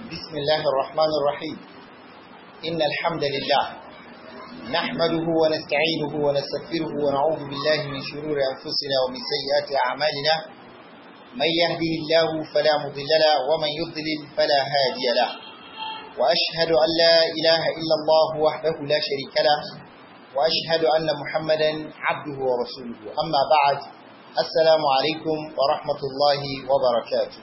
بسم الله الرحمن الرحيم إن الحمد لله نحمده ونستعينه ونستغفره ونعوذ بالله من شرور أنفسنا ومن سيئات أعمالنا من يهده الله فلا مضل له ومن يضلل فلا هادي له وأشهد أن لا إله إلا الله وحده لا شريك له وأشهد أن محمدا عبده ورسوله أما بعد السلام عليكم ورحمة الله وبركاته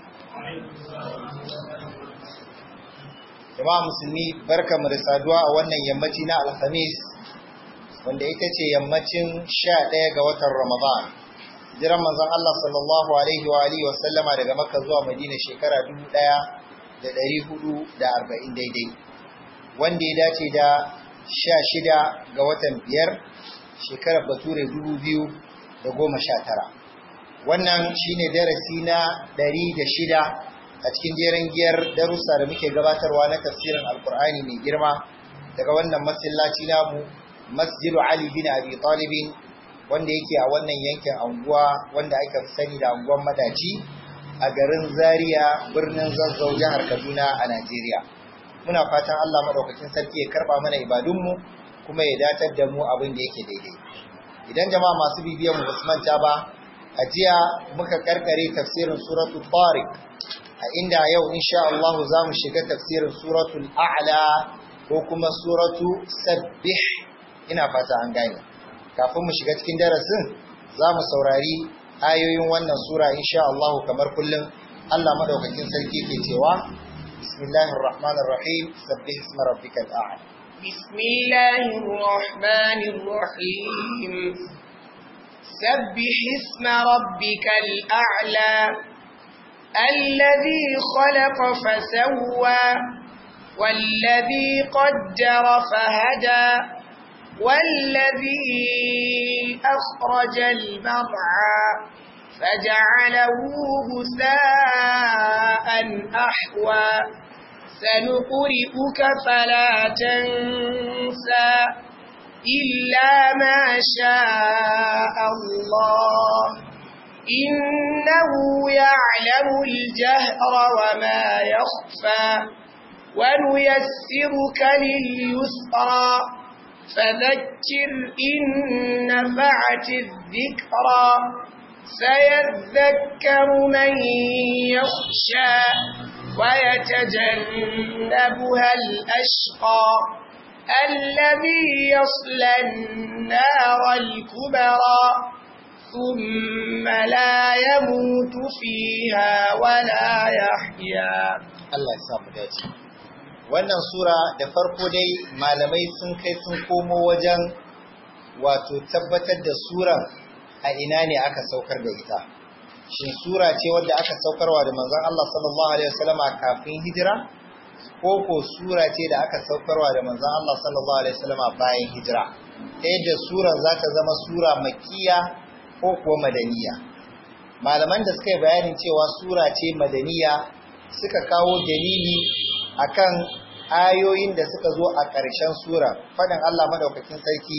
jama'a musulmi barka mu da saduwa a wannan yammaci na alhamis wanda ita ce yammacin sha ɗaya ga watan ramadan jiran manzon Allah sallallahu alaihi wa alihi wa sallama daga makka zuwa madina shekara dubu ɗaya da ɗari hudu da arba'in daidai wanda ya dace da sha shida ga watan biyar shekarar bature dubu biyu da goma sha tara wannan shine darasi na ɗari da shida a cikin jeren giyar darussa da muke gabatarwa na tafsirin alkur'ani mai girma daga wannan masallaci namu masjidu ali bin abi talibin wanda yake a wannan yankin anguwa wanda aka fi sani da anguwan madaci a garin zaria birnin zazzau jihar kaduna a najeriya muna fatan allah maɗaukakin sarki ya karɓa mana ibadunmu kuma ya datar da mu abin da yake daidai idan jama'a masu bibiyan mu basu manta ba a jiya muka karkare tafsirin suratul tariq a inda yau insha Allah za mu shiga tafsirin suratul a'la ko kuma suratu sabbih ina fata an gane kafin mu shiga cikin darasin za mu saurari ayoyin wannan sura insha Allah kamar kullum Allah madaukakin sarki ke cewa bismillahir rahmanir rahim sabbih isma rabbikal a'la bismillahir rahmanir rahim sabbih isma rabbikal a'la الذي خلق فسوى والذي قدر فهدى والذي أخرج المرعى فجعله غثاء أحوى سنقرئك فلا تنسى إلا ما شاء الله إنه يعلم الجهر وما يخفى ونيسرك لليسرى فذكر إن نفعت الذكرى سيذكر من يخشى ويتجنبها الأشقى الذي يصلى النار الكبرى ثم لا يموت فيها ولا يحيا Allah ya samu dace wannan sura da farko dai malamai sun kai sun komo wajen wato tabbatar da suran a ina ne aka saukar da ita shin sura ce wadda aka saukarwa da manzon Allah sallallahu alaihi wasallama kafin hijira ko ko sura ce da aka saukarwa da manzon Allah sallallahu alaihi wasallama bayan hijira ta yadda suran za ta zama sura makkiya ko kuwa madaniya malaman da suka yi bayanin cewa sura ce madaniya suka kawo dalili akan ayoyin da suka zo a ƙarshen sura faɗin Allah madaukakin sarki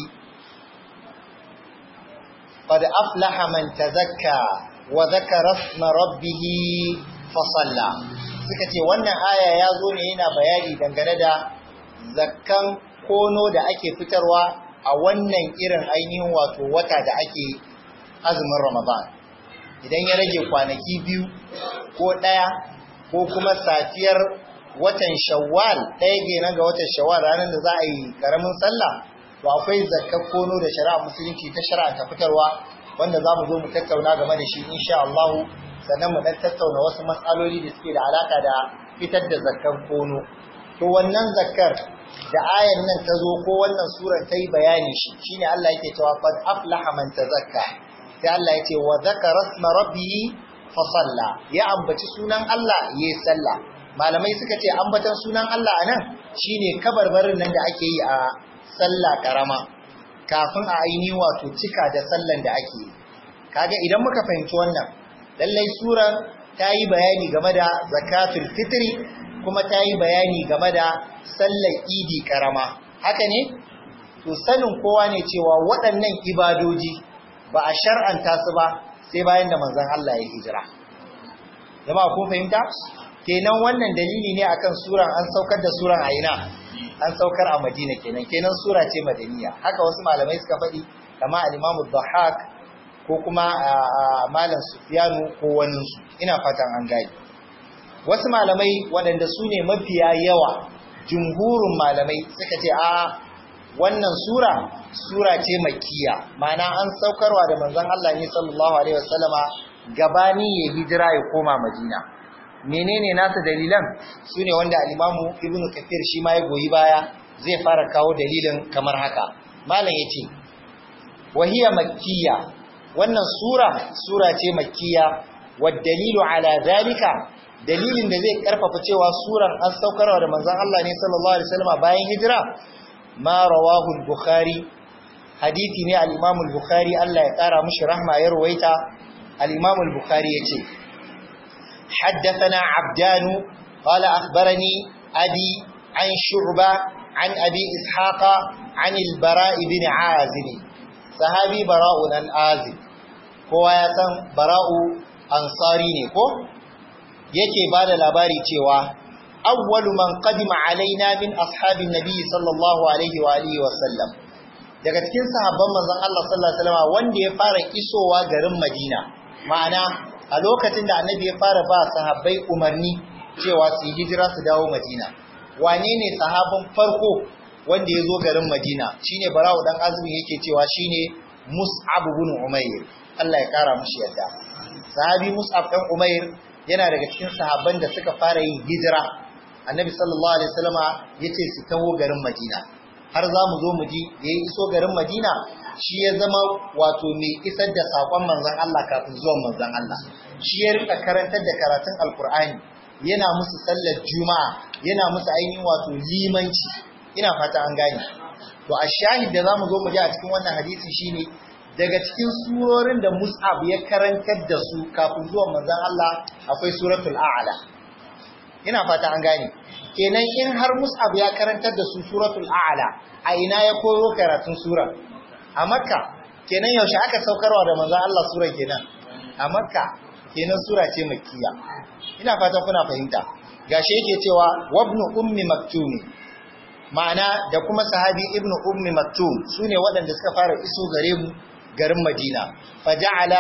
qad aflaha man tazakka wa dhakara isma rabbih fa salla suka ce wannan aya ya zo ne yana bayani dangane da zakkan kono da ake fitarwa a wannan irin ainihin wato wata da ake azumin Ramadan idan ya rage kwanaki biyu ko ɗaya ko kuma safiyar watan Shawwal ɗaya kenan ga watan Shawwal ranar da za a yi karamin sallah to akwai zakkar kono da shari'a musulunci ta shari'a ta fitarwa wanda za mu zo mu tattauna game da shi insha Allah sannan mu dan tattauna wasu matsaloli da suke da alaka da fitar da zakkar kono to wannan zakkar da ayan nan ta zo ko wannan surar ta yi bayani shi shine Allah yake cewa qad aflaha man tazakka sai Allah ya ce wa zakara isma rabbihi fa salla ya ambaci sunan Allah yayi sallah malamai suka ce ambatan sunan Allah anan shine kabarbarin nan da ake yi a sallah karama kafin a aini wato cika da sallan da ake yi kaga idan muka fahimci wannan lallai suran ta yi bayani game da zakatul fitri kuma ta yi bayani game da sallar idi karama haka ne to sanin kowa ne cewa waɗannan ibadoji ba a shar'anta su ba sai bayan da manzon Allah ya hijira jama'a ko fahimta kenan wannan dalili ne akan suran an saukar da suran a ina an saukar a Madina kenan kenan sura ce madaniya haka wasu malamai suka faɗi kama al-Imam Dhahhak ko kuma malam Sufyanu ko wani su ina fatan an gani wasu malamai waɗanda su ne mafiya yawa jumhurin malamai suka ce a wannan sura sura ce makkiya ma'ana an saukarwa da manzon Allah ne sallallahu alaihi wasallama gabani ya hijira ya koma Madina menene nasa dalilan sune wanda al-Imamu Ibn Kathir shi ma ya goyi baya zai fara kawo dalilin kamar haka malam yace wahiya makkiya wannan sura sura ce makkiya wad dalilu ala zalika dalilin da zai karfafa cewa suran an saukarwa da manzon Allah ne sallallahu alaihi wasallama bayan hijira ma rawahu al-Bukhari hadisi ne al-Imam al-Bukhari Allah ya kara mishi rahma ya ruwaita al-Imam al-Bukhari yace haddathana Abdan qala akhbarani abi an Shu'ba an abi Ishaq an al-Bara ibn Azib sahabi Bara'u dan Azib kowa ya san Bara'u ansari ne ko yake bada labari cewa awwalu man qadima alaina min ashabin nabi sallallahu alaihi wa alihi wa sallam daga cikin sahabban manzon Allah sallallahu alaihi wasallam wanda ya fara isowa garin Madina ma'ana a lokacin da annabi ya fara ba sahabbai umarni cewa su hijira su dawo Madina wane ne sahabban farko wanda ya zo garin Madina shine Bara'u dan Azumi yake cewa shine Mus'ab ibn Umair Allah ya kara mushi yadda sahabi Mus'ab dan Umair yana daga cikin sahabban da suka fara yin hijira annabi sallallahu alaihi wasallama yace su taho garin Madina har za mu zo mu ji da ya iso garin Madina shi ya zama wato mai isar da sakon manzon Allah kafin zuwan manzon Allah shi ya rika karantar da karatun alkur'ani yana musu sallar juma'a yana musu ainihin wato limanci ina fata an gane to a shahid da zamu zo mu ji a cikin wannan hadisi shine daga cikin surorin da Mus'ab ya karantar da su kafin zuwan manzon Allah akwai suratul a'la ina fata an gane kenan in har Mus'ab ya karantar da su suratul a'la a ina ya koyo karatun sura a Makka kenan yaushe aka saukarwa da manzon Allah sura kenan a Makka kenan sura ce makkiya ina fata kuna fahimta gashi yake cewa wabnu ummi maktum ma'ana da kuma sahabi ibnu ummi maktum sune waɗanda suka fara iso gare mu garin Madina faja'ala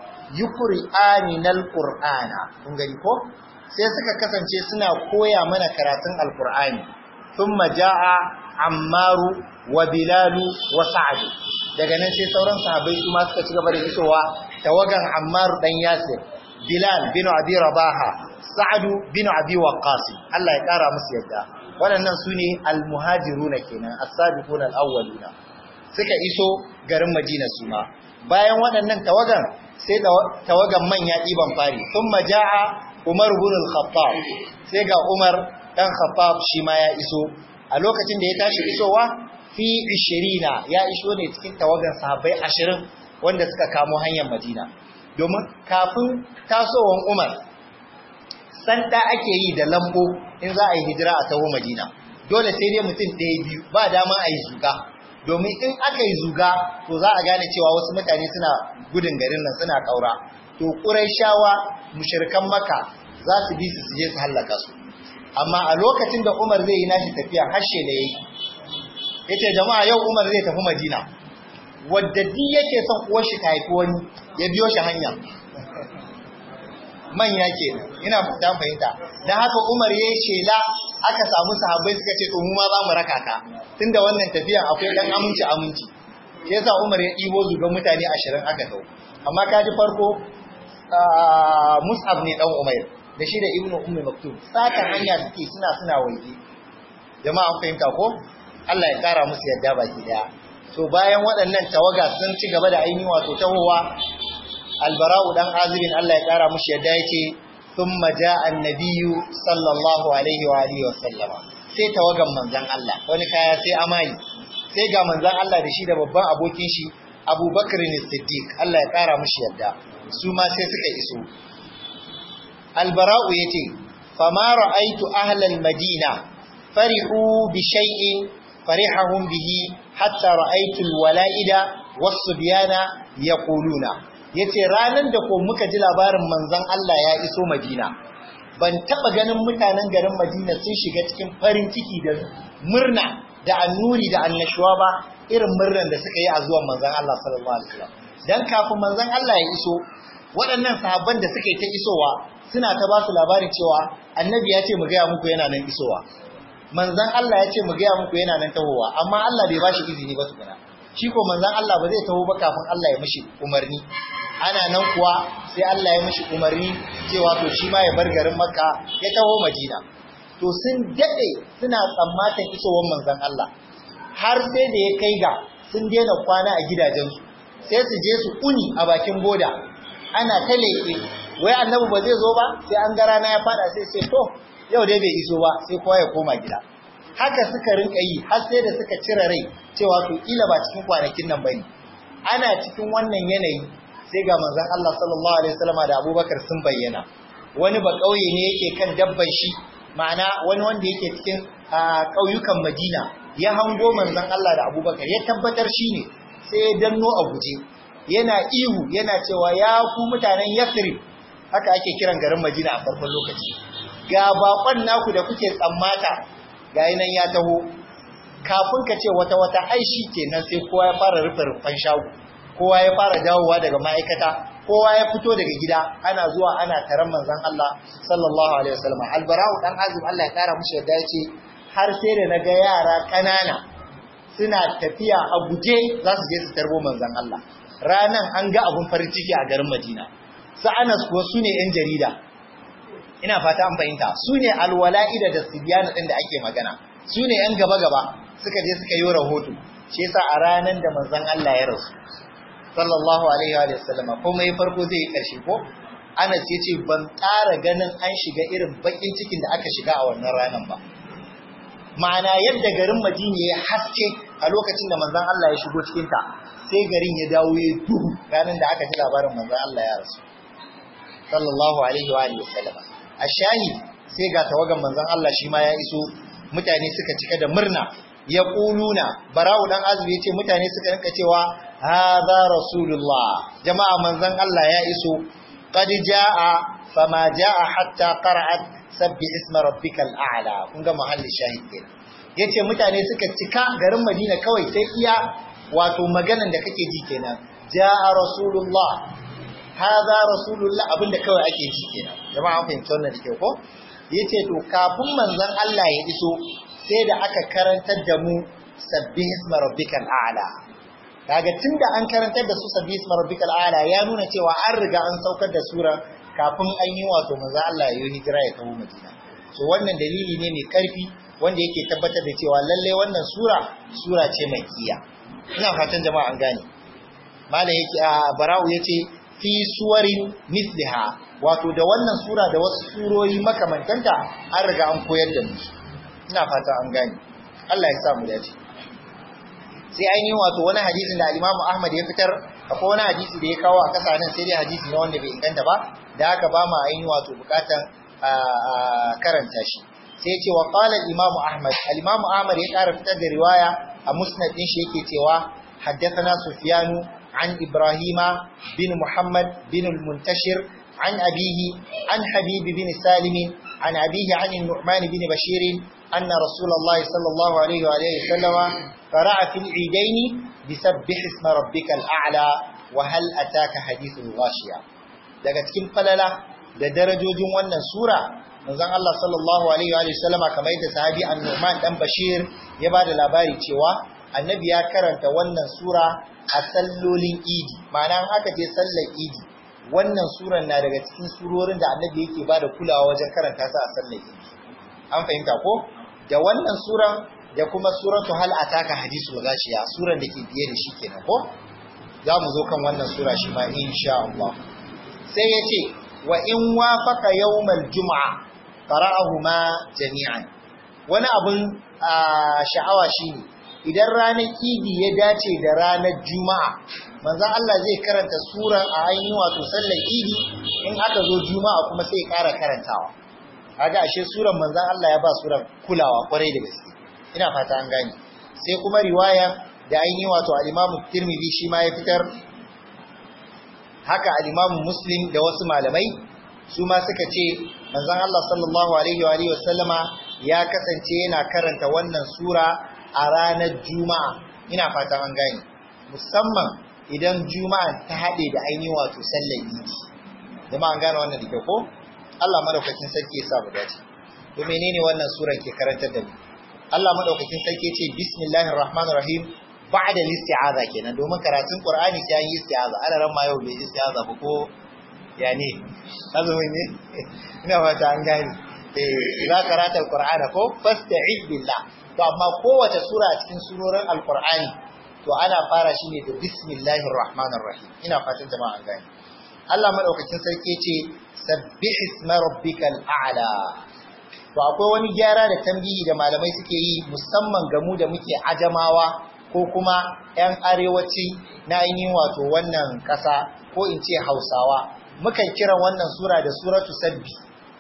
yuqri'aninal qur'ana kun gani ko sai suka kasance suna koya mana karatun alkur'ani thumma jaa ammaru wa bilalu wa sa'd daga nan sai sauran sahabbai su ma suka ci gaba da isowa tawagan ammaru dan yasir bilal bin abi rabaha sa'd bin abi waqqas Allah ya kara musu yadda waɗannan su ne almuhajiruna kenan as-sabiquna al-awwaluna suka iso garin madina su ma bayan waɗannan tawagan sai tawagan manya ɗiban fari thumma jaa Umar bin al-Khattab sai ga Umar dan Khattab shi ma ya iso a lokacin da ya tashi isowa fi 20 ya iso ne cikin tawagan sahabbai 20 wanda suka kamo hanyar Madina domin kafin tasowan Umar sanda ake yi da lambo in za a yi hijira a taho Madina dole sai dai mutum ɗaya biyu ba dama a yi zuga domin in aka yi zuga to za a gane cewa wasu mutane suna gudun garin nan suna ƙaura to ƙuraishawa mushirkan maka za su bi su je su hallaka su amma a lokacin da Umar zai yi nashi tafiya harshe da yayi yace jama'a yau Umar zai tafi Madina wadda di yake son uwar shi ta haifi wani ya biyo shi hanya manya ke ina dan fahimta dan haka Umar yayi shela aka samu sahabbai suka ce to mu ma za mu raka ka tunda wannan tafiyan akwai dan aminci aminci yasa Umar ya ɗibo zugan mutane 20 aka dau amma kaji farko Mus'ab ne dan Umair da shi da Ibnu Ummi Maktum saka hanya suke suna suna waje jama'a fahimta ko Allah ya kara musu yadda baki daya to bayan waɗannan tawaga sun ci gaba da ainihin wato tahowa Albara'u dan Azibin Allah ya kara mushi yadda yake thumma ja'a an-nabiyyu sallallahu alaihi wa alihi wa sallama sai tawagan manzon Allah wani kaya sai amai sai ga manzon Allah da shi da babban abokin shi Abu Bakr Siddiq Allah ya kara mushi yadda su ma sai suka iso albara'u yace fama ra'aitu ahlal madina farihu bi shay'in farihahum bihi hatta ra'aitu alwala'ida was-subyana yaquluna yace ranan da ko muka ji labarin manzon Allah ya iso Madina ban taba ganin mutanen garin Madina sun shiga cikin farin ciki da murna da annuri da annashuwa ba irin murnan da suka yi a zuwan manzon Allah sallallahu alaihi wasallam dan kafin manzon Allah ya iso waɗannan sahabban da suka yi ta isowa suna ta ba su labari cewa annabi ya ce mu gaya muku yana nan isowa manzon Allah ya ce mu gaya muku yana nan tahowa amma Allah bai ba shi izini ba tukuna shi ko manzon Allah ba zai taho ba kafin Allah ya mishi umarni ana nan kuwa sai Allah ya mishi umarni cewa to shi ma ya bar garin Makka ya taho Madina to sun dade suna tsammatan isowar manzon Allah har sai da ya kai ga sun daina kwana a gidajensu sai su je su uni a bakin boda ana ta leƙe wai annabi ba zai zo ba sai an ga rana ya fada sai sai to yau dai bai iso ba sai kowa ya koma gida haka suka rinka yi har sai da suka cire rai cewa to kila ba cikin kwanakin nan bane ana cikin wannan yanayi sai ga manzon Allah sallallahu alaihi wasallam da Abubakar sun bayyana wani ba kauye ne yake kan dabban shi ma'ana wani wanda yake cikin ƙauyukan Madina ya hango manzon Allah da Abubakar ya tabbatar shi ne sai ya danno a guje yana ihu yana cewa ya ku mutanen Yathrib haka ake kiran garin Madina a farkon lokaci ga bakon naku da kuke tsammata ga nan ya taho kafin ka ce wata wata aishi kenan sai kowa ya fara rufe rufan shago kowa ya fara dawowa daga ma'aikata kowa ya fito daga gida ana zuwa ana taron manzon Allah sallallahu alaihi wasallam albarau dan azim Allah ya kara mushi yadda yace har sai da naga yara kanana suna tafiya a guje za su je su tarbo manzon Allah ranan an ga abun farin ciki a garin Madina su Anas kuwa su ne ‘yan jarida, ina fata an fahimta, su ne alwala'ida da sibiyana ɗin da ake magana, su ne ‘yan gaba-gaba suka je suka yi rahoto, shi yasa a ranar da manzan Allah ya rasu, sallallahu Alaihi wa sallama, ko mai farko zai yi ƙarshe ko? Anas ya ce ban ƙara ganin an shiga irin baƙin cikin da aka shiga a wannan ranar ba. Ma'ana yadda garin Madina ya haske a lokacin da manzan Allah ya shigo cikinta, sai garin ya dawo ya duhu ranar da aka ji labarin manzan Allah ya rasu. sallallahu alaihi wa alihi wasallama ashahi sai ga tawagan manzon Allah shi ma ya iso mutane suka cika da murna ya quluna bara'u dan azumi yace mutane suka rinka cewa hadha rasulullah jama'a manzon Allah ya iso qad jaa fama jaa hatta qara'at sabbi isma rabbikal a'la kun ga mahallin shahid kenan yace mutane suka cika garin Madina kawai sai iya wato maganan da kake ji kenan jaa rasulullah haza rasulullah abinda kawai ake ji kenan jama'a an fahimci wannan da kyau ko yace to kafin manzon Allah ya iso sai da aka karantar da mu sabbih isma rabbikal a'la kaga tunda an karantar da su sabbih isma rabbikal a'la ya nuna cewa an riga an saukar da sura kafin an yi wato manzon Allah ya yi hijira ya kawo Madina so wannan dalili ne mai karfi wanda yake tabbatar da cewa lalle wannan sura sura ce mai kiya ina fatan jama'a an gane malam yake a bara'u yace fi suwarin misliha wato da wannan sura da wasu surori makamantanta an riga an koyar da mu ina fata an gane Allah ya sa mu dace sai ainihin wato wani hadisin da al-Imam Ahmad ya fitar akwai wani hadisi da ya kawo a kasa nan sai dai hadisi ne wanda bai inganta ba da haka ba ma ainihin wato bukatan karanta shi sai ya ce wa qala al-Imam Ahmad al-Imam Ahmad ya kara fitar da riwaya a musnad din shi yake cewa haddathana Sufyanu عن إبراهيم بن محمد بن المنتشر عن أبيه عن حبيب بن سالم عن أبيه عن النعمان بن بشير أن رسول الله صلى الله عليه وآله وسلم قرأ في العيدين بسبح اسم ربك الأعلى وهل أتاك حديث الغاشية daga cikin falala da darajojin wannan sura manzon Allah sallallahu alaihi wa sallama kamar yadda sahabi An-Nu'man dan Bashir ya bada labari cewa annabi ya karanta wannan sura a sallolin idi ma'ana aka je sallar idi wannan suran na daga cikin surorin da annabi yake ba da kulawa wajen karanta su a sallar idi an fahimta ko da wannan suran da kuma suratu hal ataka hadisul gashiya suran da ke biye da shi kenan ko za mu zo kan wannan sura shi ma insha Allah sai ya ce wa in wafaka yawmal juma'a qara'ahuma jami'an wani abun sha'awa shine idan ranar idi ya dace da ranar juma'a manzon Allah zai karanta suran a ainihin wato sallar idi in aka zo juma'a kuma sai ya ƙara karantawa kaga ashe suran manzon Allah ya ba suran kulawa kwarai da gaske ina fata an gane sai kuma riwaya da ainihin wato al-Imam Tirmidhi shi ma ya fitar haka al-Imam Muslim da wasu malamai su ma suka ce manzon Allah sallallahu alaihi wa alihi wasallama ya kasance yana karanta wannan sura a ranar juma'a ina fatan an gane musamman idan juma'a ta haɗe da ainihin wato sallar idi jama'a an gane wannan da ko Allah madaukakin sarki ya sa mu dace to menene wannan suran ke karantar da mu Allah madaukakin sarki ce bismillahir rahmanir rahim ba'da isti'aza kenan domin karatun Qur'ani sai yi isti'aza ana ran ma yau bai isti'aza ba ko ya ne azumi ne ina fata an gane eh za karata Qur'ana ko fasta'iz billah to amma kowace sura a cikin surorin Al-Qur'ani to ana fara shi ne da bismillahir rahmanir rahim ina fatan jama'a an gane Allah madaukakin sarki ce sabbih isma rabbikal a'la to akwai wani gyara da tambihi da malamai suke yi musamman ga mu da muke ajamawa ko kuma 'yan arewaci na ainihin wato wannan ƙasa ko in ce hausawa mukan kira wannan sura da suratu sabbi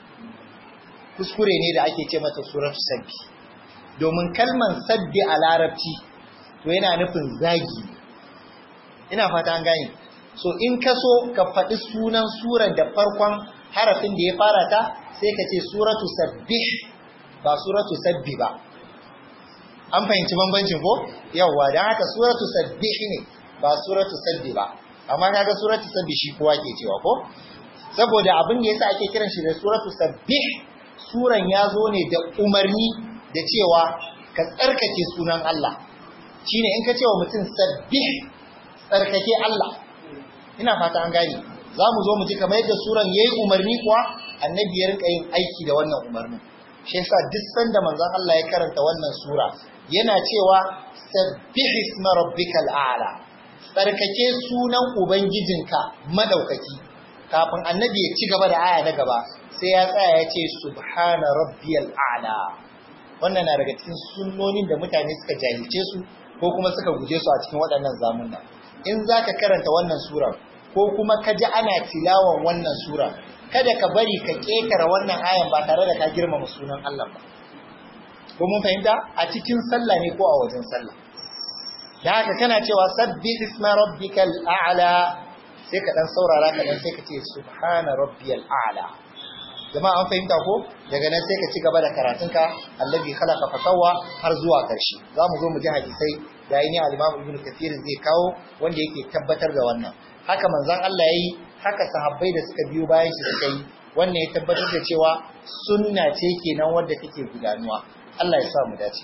kuskure ne da ake ce mata suratu sabbi domin kalman sabbi a larabci to yana nufin zagi ina fata an gane so in ka so ka faɗi sunan suran da farkon harafin da ya fara ta sai ka ce suratu sabbih ba suratu sabbi ba an fahimci bambancin ko yawwa dan haka suratu sabbih ne ba suratu sabbi ba amma kaga suratu sabbi shi kowa ke cewa ko saboda abin da yasa ake kiran shi da suratu sabbih suran ya zo ne da umarni da cewa ka tsarkake sunan Allah shine in ka ce wa mutum sabbih tsarkake Allah ina fata an gane za mu zo mu ji kamar yadda suran yayi umarni kuwa annabi ya rinka yin aiki da wannan umarnin shi yasa duk sanda manzon Allah ya karanta wannan sura yana cewa sabbih isma rabbikal a'la tsarkake sunan ubangijinka madaukaki kafin annabi ya ci gaba da aya na gaba sai ya tsaya ya ce subhana rabbiyal a'la wannan na daga cikin sunnonin da mutane suka jahilce su ko kuma suka guje su a cikin waɗannan zamunna in zaka karanta wannan sura ko kuma ka ji ana tilawan wannan sura kada ka bari ka kekara wannan ayan ba tare da ka girmama sunan Allah ba ko mun fahimta a cikin sallah ne ko a wajen sallah da haka kana cewa sabbi isma rabbikal a'la sai ka dan saurara ka dan sai ka ce subhana rabbiyal a'la jama'a an fahimta ko daga nan sai ka ci gaba da karatunka allazi khalaqa fa sawwa har zuwa karshe za mu zo mu ji hadisai da ainihin al-imam ibn kathir zai kawo wanda yake tabbatar da wannan haka manzon Allah yayi haka sahabbai da suka biyo bayan shi suka yi wannan ya tabbatar da cewa sunna ce kenan wadda take gudanuwa Allah ya sa mu dace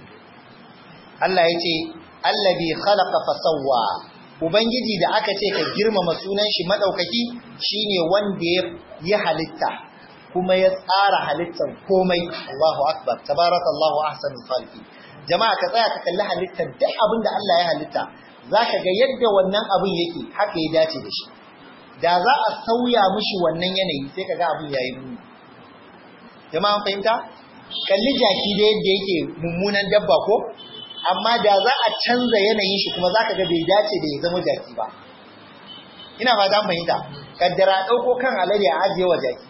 Allah ya ce allazi khalaqa fa sawwa ubangiji da aka ce ka girmama sunan shi madaukaki shine wanda ya halitta kuma ya tsara halittar komai Allahu akbar tabarakallahu ahsanul khaliqin jama'a ka tsaya ka kalli halittar duk abin da Allah ya halitta zaka ga yadda wannan abin yake haka ya dace da shi da za a sauya mishi wannan yanayi sai kaga abin yayi muni jama'a fahimta kalli jaki da yadda yake mummunan dabba ko amma da za a canza yanayin shi kuma zaka ga bai dace da ya zama jaki ba ina ba dan fahimta kaddara dauko kan alade a ajiye wa jaki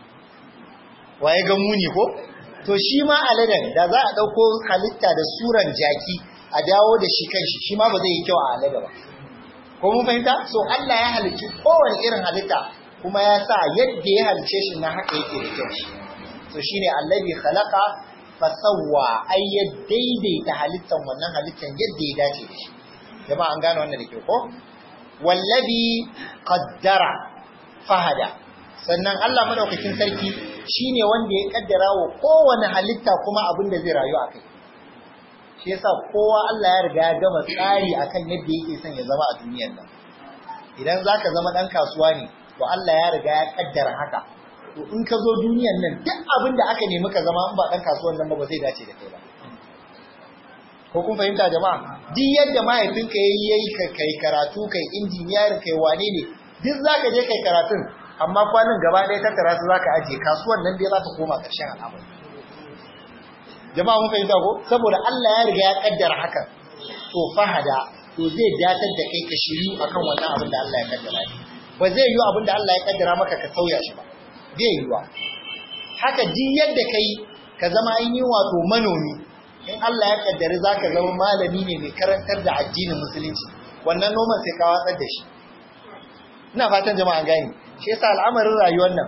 waye ga muni ko to shi ma aladen da za a dauko halitta da suran jaki a dawo da shi kanshi shi ma ba zai yi kyau a alade ba ko mun fahimta so Allah ya halicci kowane irin halitta kuma ya sa yadda ya halicce shi na haka yake da kyau so shine allazi khalaqa fasawwa ai ya daidaita halittan wannan halittan yadda ya dace da shi jama'a an gane wannan da ke ko wallazi qaddara fahada sannan Allah madaukakin sarki shine wanda ya kaddara wa kowane halitta kuma abin da zai rayu a kai shi yasa kowa Allah ya riga ya gama tsari akan yadda yake son ya zama a duniyar nan idan zaka zama dan kasuwa ne to Allah ya riga ya kaddara haka to in ka zo duniyar nan duk abin da aka nemi ka zama in ba dan kasuwan nan ba ba zai dace da kai ba ko kun fahimta jama'a duk yadda mahaifinka yayi yayi kai karatu kai injiniyar kai wane ne duk zaka je kai karatun amma kwanan gaba ɗaya tattara su zaka aje kasuwan nan dai zaka koma ƙarshen al'amari jama'a mun fahimta ko saboda Allah ya riga ya kaddara hakan to fahada to zai datar da kai ka shiri akan wannan abin da Allah ya kaddara ba zai yi abin da Allah ya kaddara maka ka sauya shi ba zai yi wa haka duk yadda kai ka zama an yi wato manomi in Allah ya kaddari zaka zama malami ne mai karantar da addinin musulunci wannan noman sai ka watsar da shi ina fatan jama'a gani shi yasa al'amarin rayuwar nan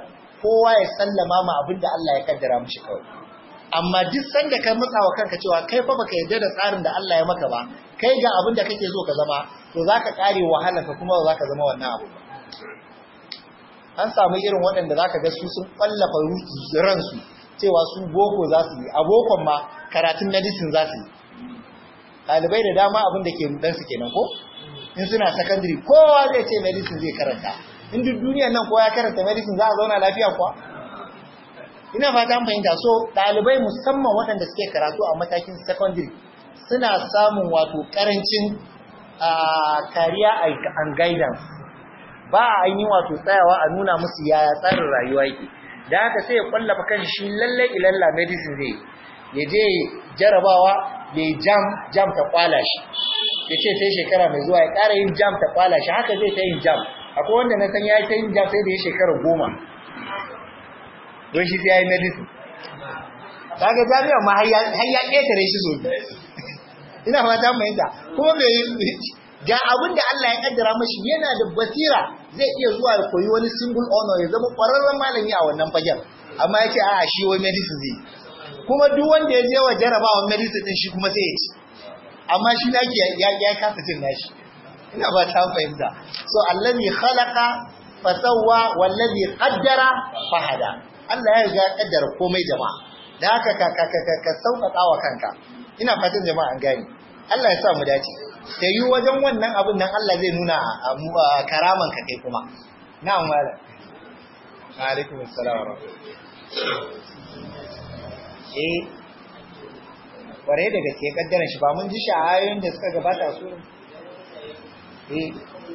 kowa ya sallama ma abin da Allah ya kaddara mishi kawai amma duk sanda ka matsa wa kanka cewa kai fa baka yarda da tsarin da Allah ya maka ba kai ga abin da kake so ka zama to zaka kare wahala ka kuma ba zaka zama wannan abu an samu irin waɗanda zaka ga su sun kwallafa ransu cewa su boko za su yi a bokon ma karatun medicine za su yi ɗalibai da dama abin da ke rudan su kenan ko in suna secondary kowa zai ce medicine zai karanta in duk duniyar nan kowa ya karanta medicine za a zauna lafiya kuwa ina fata an fahimta so ɗalibai musamman waɗanda suke karatu a matakin secondary suna samun wato ƙarancin kariya and guidance ba a yi wato tsayawa a nuna musu yaya tsarin rayuwa yake da haka sai ya kwallafa kan shi lallai ilalla medicine zai ya je jarabawa ya jam jam ta kwala shi ya ce sai shekara mai zuwa ya ƙara yin jam ta kwala shi haka zai ta yin jam akwai wanda na san ya yi ta yin jam sai da ya shekara goma don shi sai ya yi medicine kaga jami'a ma har ya ƙetare shi so ina fata mai yadda kuma bai ga abin da Allah ya kaddara mashi yana da basira zai iya zuwa ya koyi wani single honor ya zama ƙwararren malami a wannan fagen amma ya ce a shi wai medicine zai kuma duk wanda ya je wa jarabawan medicine din shi kuma sai ya ci amma shi naki ya ya kasa cin nashi ina ba ta fahimta so allazi khalaqa fasawwa wallazi qaddara fahada Allah ya riga kaddara komai jama'a da haka ka ka ka ka sauƙaƙa wa kanka ina fatan jama'a an gane Allah ya sa mu dace ta yi wajen wannan abin nan Allah zai nuna a karaman ka kai kuma na'am malam alaikum assalam wa eh kware da gaske kaddaran shi ba mun ji sha'ayoyin da suka gabata su eh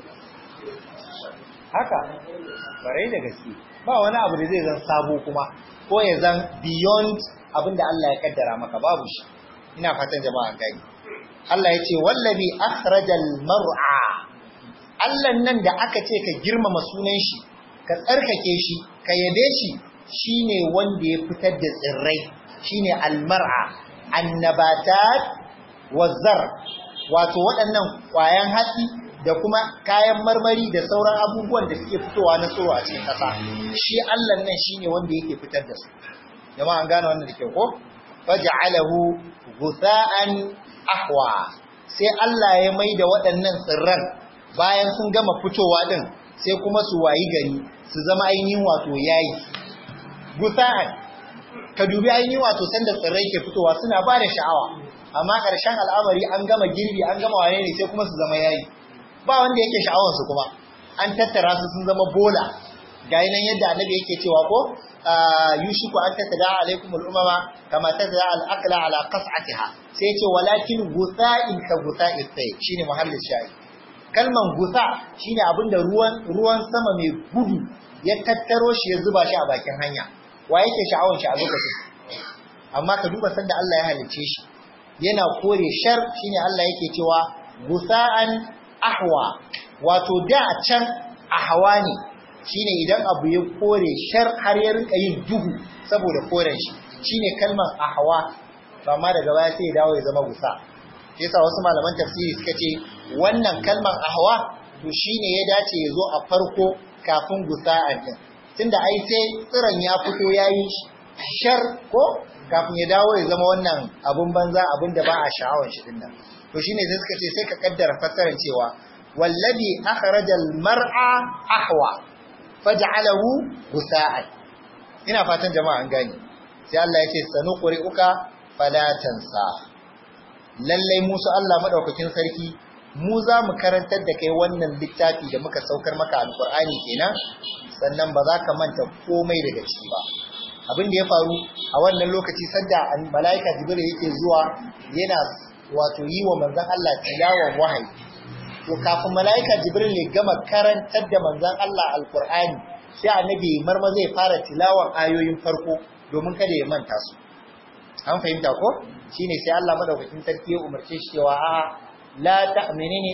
haka kware da gaske ba wani abu da zai zan sabo kuma ko ya zan beyond abin da Allah ya kaddara maka babu shi ina fatan jama'a gani Allah ya ce wallabi akhrajal mar'a Allah nan da aka ce ka girmama sunan shi ka tsarkake shi ka yabe shi shine wanda ya fitar da tsirrai shine almar'a annabatat wazar wato waɗannan ƙwayan hatsi da kuma kayan marmari da sauran abubuwan da suke fitowa na tsoro a cikin ƙasa shi Allah nan shine wanda yake fitar da su jama'a an gane wannan da ke ko faj'alahu ghutha'an ahwa sai Allah ya mai da waɗannan tsirran bayan sun gama fitowa din sai kuma su wayi gari su zama ainihin wato yayi gusa'an ka dubi ainihin wato sanda tsirrai ke fitowa suna ba da sha'awa amma ƙarshen al'amari an gama girbi an gama wane ne sai kuma su zama yayi ba wanda yake sha'awar su kuma an tattara su sun zama bola ga nan yadda annabi yake cewa ko yushiku an tattara alaikum al'umama kama tattara al'aqla ala qas'atiha sai ce walakin gusa'in ka gusa'i sai shine muhallin shayi kalman gusa shine abinda ruwan ruwan sama mai gudu ya tattaro shi ya zuba shi a bakin hanya wa yake sha'awar shi a lokacin amma ka duba sanda Allah ya halice shi yana kore shar shine Allah yake cewa gusa'an ahwa wato da can ahwa ne shine idan abu ya kore shar har ya rinka yin duhu saboda koren shi shine kalmar ahwa amma daga baya sai ya dawo ya zama gusa yasa wasu malaman tafsiri suka ce wannan kalmar ahwa to shine ya dace ya zo a farko kafin gusa'an din tunda ai sai tsiron ya fito yayi shar ko kafin ya dawo ya zama wannan abun banza abun da ba a sha'awar shi dinnan to shine sai suka ce sai ka kaddara fassarar cewa wallazi akhrajal mar'a ahwa faj'alahu gusa'an ina fatan jama'a an gane sai Allah ya ce sanuqri'uka fala tansa lallai musu Allah madaukakin sarki mu za mu karantar da kai wannan littafi da muka saukar maka alqur'ani kenan sannan ba za ka manta komai daga ciki ba abin da ya faru a wannan lokaci sanda malaika jibril yake zuwa yana wato yi wa manzon Allah tilawan wahayi to kafin malaika jibril ya gama karantar da manzon Allah alqur'ani sai annabi marma zai fara tilawan ayoyin farko domin kada ya manta su an fahimta ko shine sai Allah madaukakin sarki ya umarce shi cewa a la ta'minini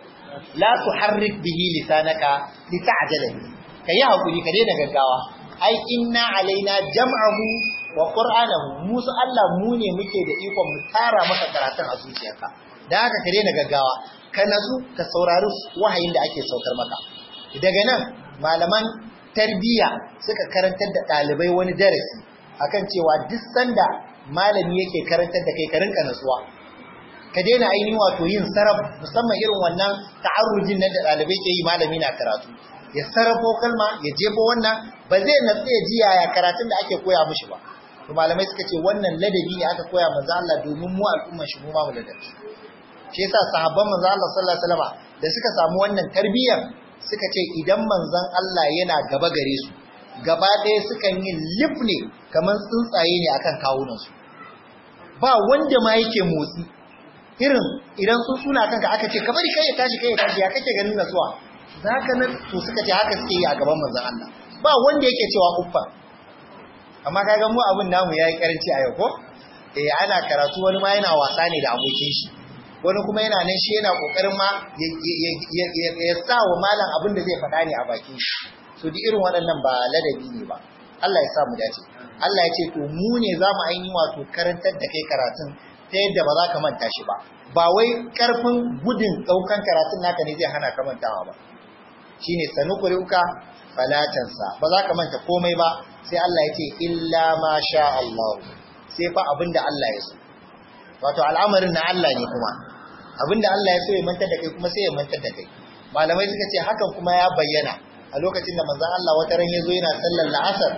la tuharrik bihi lisanaka lita'jala kai hakuri ka daina gaggawa ai inna alaina jam'ahu wa qur'anahu musu Allah mu ne muke da ikon mu tara maka karatun a zuciyarka dan haka ka daina gaggawa ka nazu ka saurari wahayin da ake saukar maka daga nan malaman tarbiyya suka karantar da ɗalibai wani darasi akan cewa duk sanda malami yake karantar da kai ka rinka nasuwa ka daina ainihin wato yin sarraf musamman irin wannan ta'arrujin nan da ɗalibai ke yi malami na karatu ya sarrafo kalma ya jefo wannan ba zai natsu ya ji yaya karatun da ake koya mishi ba to malamai suka ce wannan ladabi ne aka koya manzo Allah domin mu al'umma shi mu ma mu ladabi shi yasa sahabban manzo Allah sallallahu alaihi wasallam da suka samu wannan tarbiyyar suka ce idan manzon Allah yana gaba gare su gaba ɗaya sukan yi lif ne kamar tsuntsaye ne akan kawunansu ba wanda ma yake motsi irin idan sun suna kanka aka ce ka bari kai ya tashi kai ya tashi ya kake ganin nasuwa za ka nan to suka ce haka suke yi a gaban manzon Allah ba wanda yake cewa uffa amma kaga mu abin namu yayi karanci a yau ko eh ana karatu wani ma yana wasa ne da abokin shi wani kuma yana nan shi yana kokarin ma ya sa wa malam abin da zai faɗa ne a bakin shi so duk irin waɗannan ba ladabi ne ba Allah ya sa mu dace Allah ya ce to mu ne za mu ainihin wato karantar da kai karatun ta yadda ba za ka manta shi ba ba wai karfin gudun ɗaukan karatun naka ne zai hana ka mantawa ba shine sanuqri'uka falatansa ba za ka manta komai ba sai Allah ya ce illa ma sha Allah sai fa abinda Allah ya so wato al'amarin na Allah ne kuma abinda Allah ya so ya mantar da kai kuma sai ya mantar da kai malamai suka ce hakan kuma ya bayyana a lokacin da manzon Allah wata ran yazo yana sallar la'asar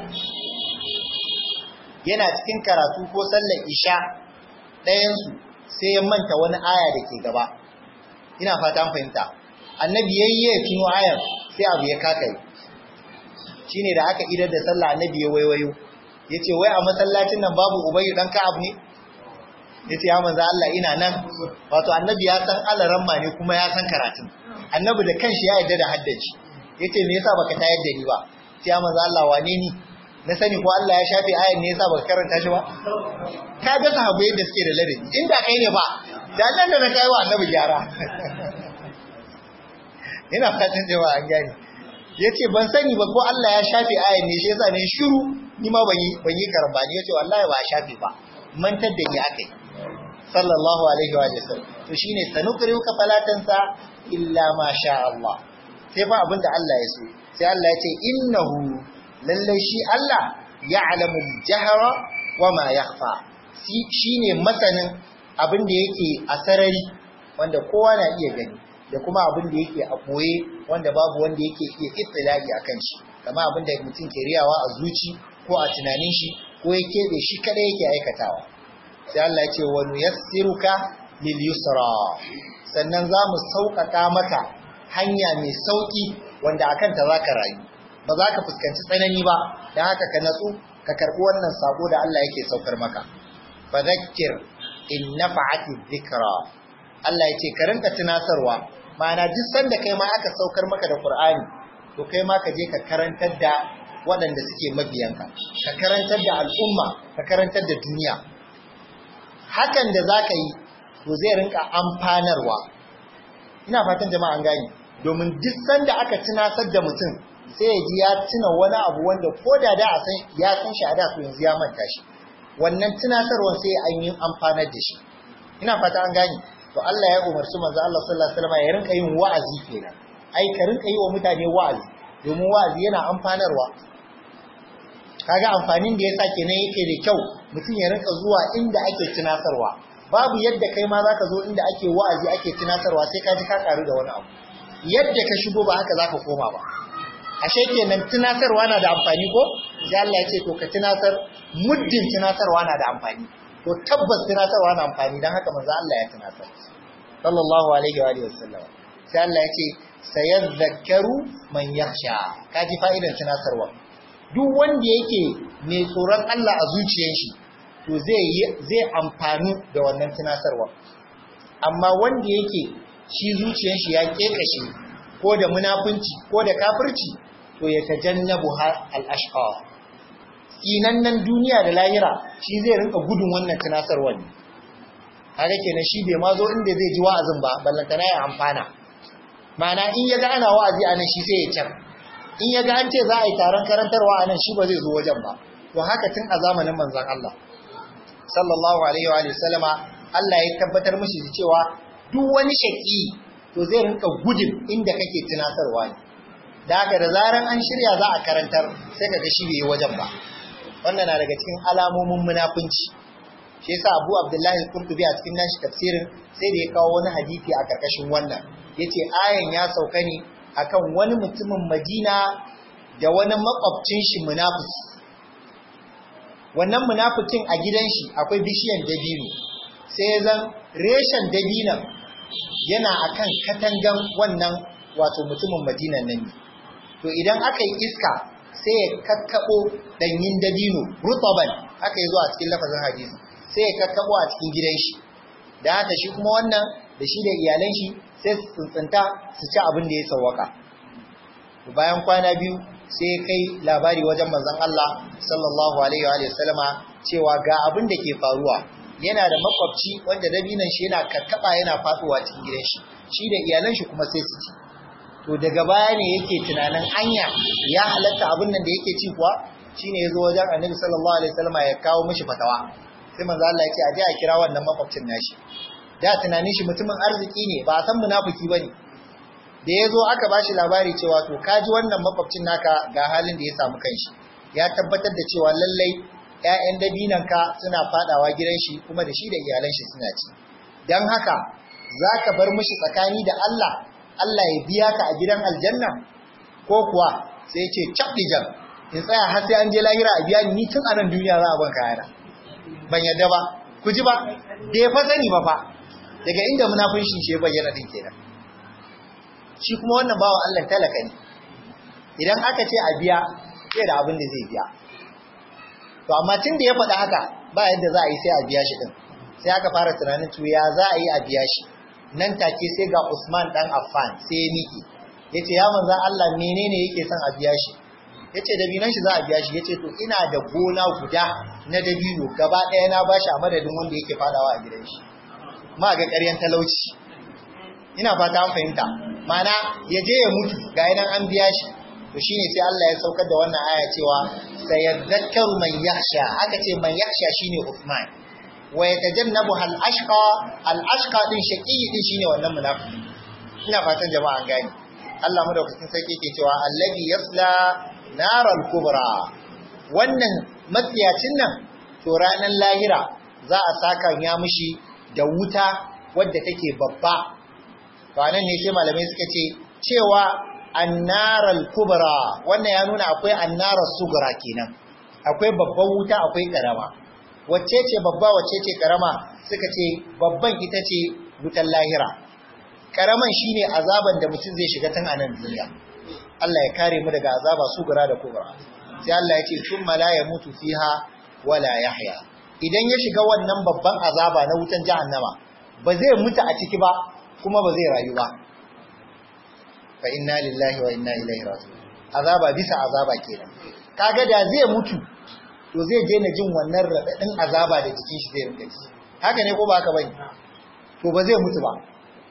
yana cikin karatu ko sallar isha ɗayan su sai ya manta wani aya da ke gaba ina fata an fahimta annabi yayye tuno ayar sai abu ya kakaye shine da aka idar da sallah annabi ya waiwayo yace wai a masallacin nan babu ubayyu dan ka'ab ne yace ya manzo Allah ina nan wato annabi ya san alaran ma ne kuma ya san karatun annabi da kanshi ya yarda da haddaci yace me yasa baka tayar da ni ba sai ya manzo Allah wane ni na sani ko Allah ya shafe ayan ne yasa baka karanta shi ba ka ga sahabbai yadda suke da ladabi inda kai ne ba da nan da na kai wa annabi gyara ina fatan jama'a an gane yace ban sani ba ko Allah ya shafe ayan ne shi yasa ne shiru ni ma ban yi ban yi karambani yace wallahi ba a shafe ba mantar da ni akai sallallahu alaihi wa sallam to shine sanukriuka falatansa illa ma sha Allah sai fa abinda Allah ya so sai Allah ya ce innahu lalle shi Allah ya'lamu al-jahra wa ma yakhfa shine masanin abin da yake a sarari wanda kowa na iya gani da kuma abin da yake a boye wanda babu wanda yake iya ittilai akan shi kama abin da mutum ke riyawa a zuci ko a tunanin shi ko ya keɓe shi kada yake aikatawa sai Allah ya ce wa nuyassiruka lil yusra sannan za mu sauƙaƙa maka hanya mai sauƙi wanda akan ta zaka rayu ba za ka fuskanci tsanani ba dan haka ka natsu ka karɓi wannan sako da Allah yake saukar maka fadhakkir in nafa'ati dhikra Allah ya ce ka rinka tunasarwa ma'ana duk sanda kai ma aka saukar maka da Qur'ani to kai ma ka je ka karantar da waɗanda suke mabiyanka ka karantar da al'umma ka karantar da duniya hakan da za ka yi to zai rinka amfanarwa ina fatan jama'a an gani domin duk sanda aka tunasar da mutum sai ya ji ya tuna wani abu wanda ko da da ya san shi a da to yanzu ya manta shi wannan tunasarwar sai an yi amfanar da shi ina fata an gani to Allah ya umarci manzo Allah sallallahu alaihi wasallam ya rinka yin wa'azi kenan ai ka rinka yi wa mutane wa'azi domin wa'azi yana amfanarwa kaga amfanin da yasa kenan yake da kyau mutum ya rinka zuwa inda ake tunasarwa babu yadda kai ma zaka zo inda ake wa'azi ake tunasarwa sai ka ji ka karu da wani abu yadda ka shigo ba haka zaka koma ba ashe kenan tunasarwa na da amfani ko sai Allah ya ce to ka tunasar muddin tunasarwa na da amfani to tabbas tunasarwa na amfani dan haka manzo Allah ya tunasar sallallahu alaihi wa alihi wasallam sai Allah ya ce sayadhakkaru man yakhsha kaji fa'idan tunasarwa duk wanda yake mai tsoron Allah a zuciyar shi to zai zai amfani da wannan tunasarwa amma wanda yake shi zuciyar shi ya kekashe ko da munafunci ko da kafirci to ya tajannabu al-ashqa nan duniya da lahira shi zai rinka gudun wannan tunasarwa ne haka kenan shi bai ma zo inda zai ji wa'azin ba ballantana ya amfana Ma'ana in ya ga ana wa'azi a nan shi sai ya can in ya ga an ce za a yi taron karantarwa a nan shi ba zai zo wajen ba to haka tun a zamanin manzon Allah sallallahu alaihi wa sallama Allah ya tabbatar mishi da cewa duk wani shaki to zai rinka gudun inda kake tunasarwa ne da haka da zaran an shirya za a karantar sai ka ga shi bai yi wajen ba wannan na daga cikin alamomin munafunci shi yasa Abu Abdullahi Qurtubi a cikin nashi tafsirin sai da ya kawo wani hadisi a karkashin wannan yace ayan ya sauka ne akan wani mutumin Madina da wani makwabcin shi munafiki wannan munafikin a gidan shi akwai bishiyan dabino sai zan reshen dabinan yana akan katangan wannan wato mutumin Madinan nan ne to idan aka yi iska sai ya kakkabo danyin dabino rutaban haka yazo a cikin lafazin hadisi sai ya kakkabo a cikin gidan shi da haka shi kuma wannan da shi da iyalan shi sai su tsuntsunta su ci abin da ya sawwaka bayan kwana biyu sai kai labari wajen manzon Allah sallallahu alaihi wa sallama cewa ga abin da ke faruwa yana da makwabci wanda dabinan shi yana kakkaba yana faduwa cikin gidan shi shi da iyalan shi kuma sai su ci to daga baya ne yake tunanin anya ya halatta abin nan da yake ci kuwa shine yazo wajen Annabi sallallahu alaihi wasallam ya kawo mishi fatawa sai manzo Allah ya ce aje a kira wannan makwabcin nashi da tunanin shi mutumin arziki ne ba san munafiki bane da yazo aka bashi labari cewa to kaji wannan makwabcin naka ga halin da ya samu kanshi ya tabbatar da cewa lallai ƴaƴan dabinanka suna fadawa gidan shi kuma da shi da iyalan shi suna ci dan haka zaka bar mishi tsakani da Allah Allah ya biya ka a gidan aljanna ko kuwa sai ce cabdijan in tsaya har sai an je lahira a biya ni tun a nan duniya za a ban kayana ban yadda ba ku ji ba da ya fa sani ba fa daga inda munafincin shi ya bayyana din kenan shi kuma wannan bawa Allah talaka ne idan aka ce a biya sai da abin da zai biya to amma tun da ya faɗa haka ba yadda za a yi sai a biya shi din sai aka fara tunanin to ya za a yi a biya shi nan take sai ga Usman dan Affan sai ya miki yace ya manzon Allah menene yake son a biya shi yace dabinan shi za a biya shi yace to ina da gona guda na dabino gaba ɗaya na bashi a madadin wanda yake fadawa a gidan shi ma ga ƙaryan talauci ina fata an fahimta mana ya je ya mutu ga nan an biya shi to shine sai Allah ya saukar da wannan aya cewa sayadhakkaru man yakhsha aka ce man yakhsha shine Uthman wa yatajannabu hal ashqa al ashqa din shaqi din shine wannan munafiki ina fatan jama'a an gani Allah madaukakin sarki yake cewa allazi yasla naral kubra wannan matsiyacin nan to ranar lahira za a saka ya mishi da wuta wadda take babba to anan ne sai malamai suka ce cewa annaral kubra wannan ya nuna akwai annarar sugura kenan akwai babban wuta akwai karama wacce ce babba wacce ce karama suka ce babban ita ce wutan lahira karaman shine azaban da mutum zai shiga tun a nan duniya Allah ya kare mu daga azaba sugura da kubra sai Allah ya ce thumma la yamutu fiha wala yahya idan ya shiga wannan babban azaba na wutan jahannama ba zai mutu a ciki ba kuma ba zai rayu ba fa inna lillahi wa inna ilaihi raji'un azaba bisa azaba kenan kaga da zai mutu to zai je na jin wannan radadin azaba da jikin shi zai rinka ji haka ne ko ba haka bane to ba zai mutu ba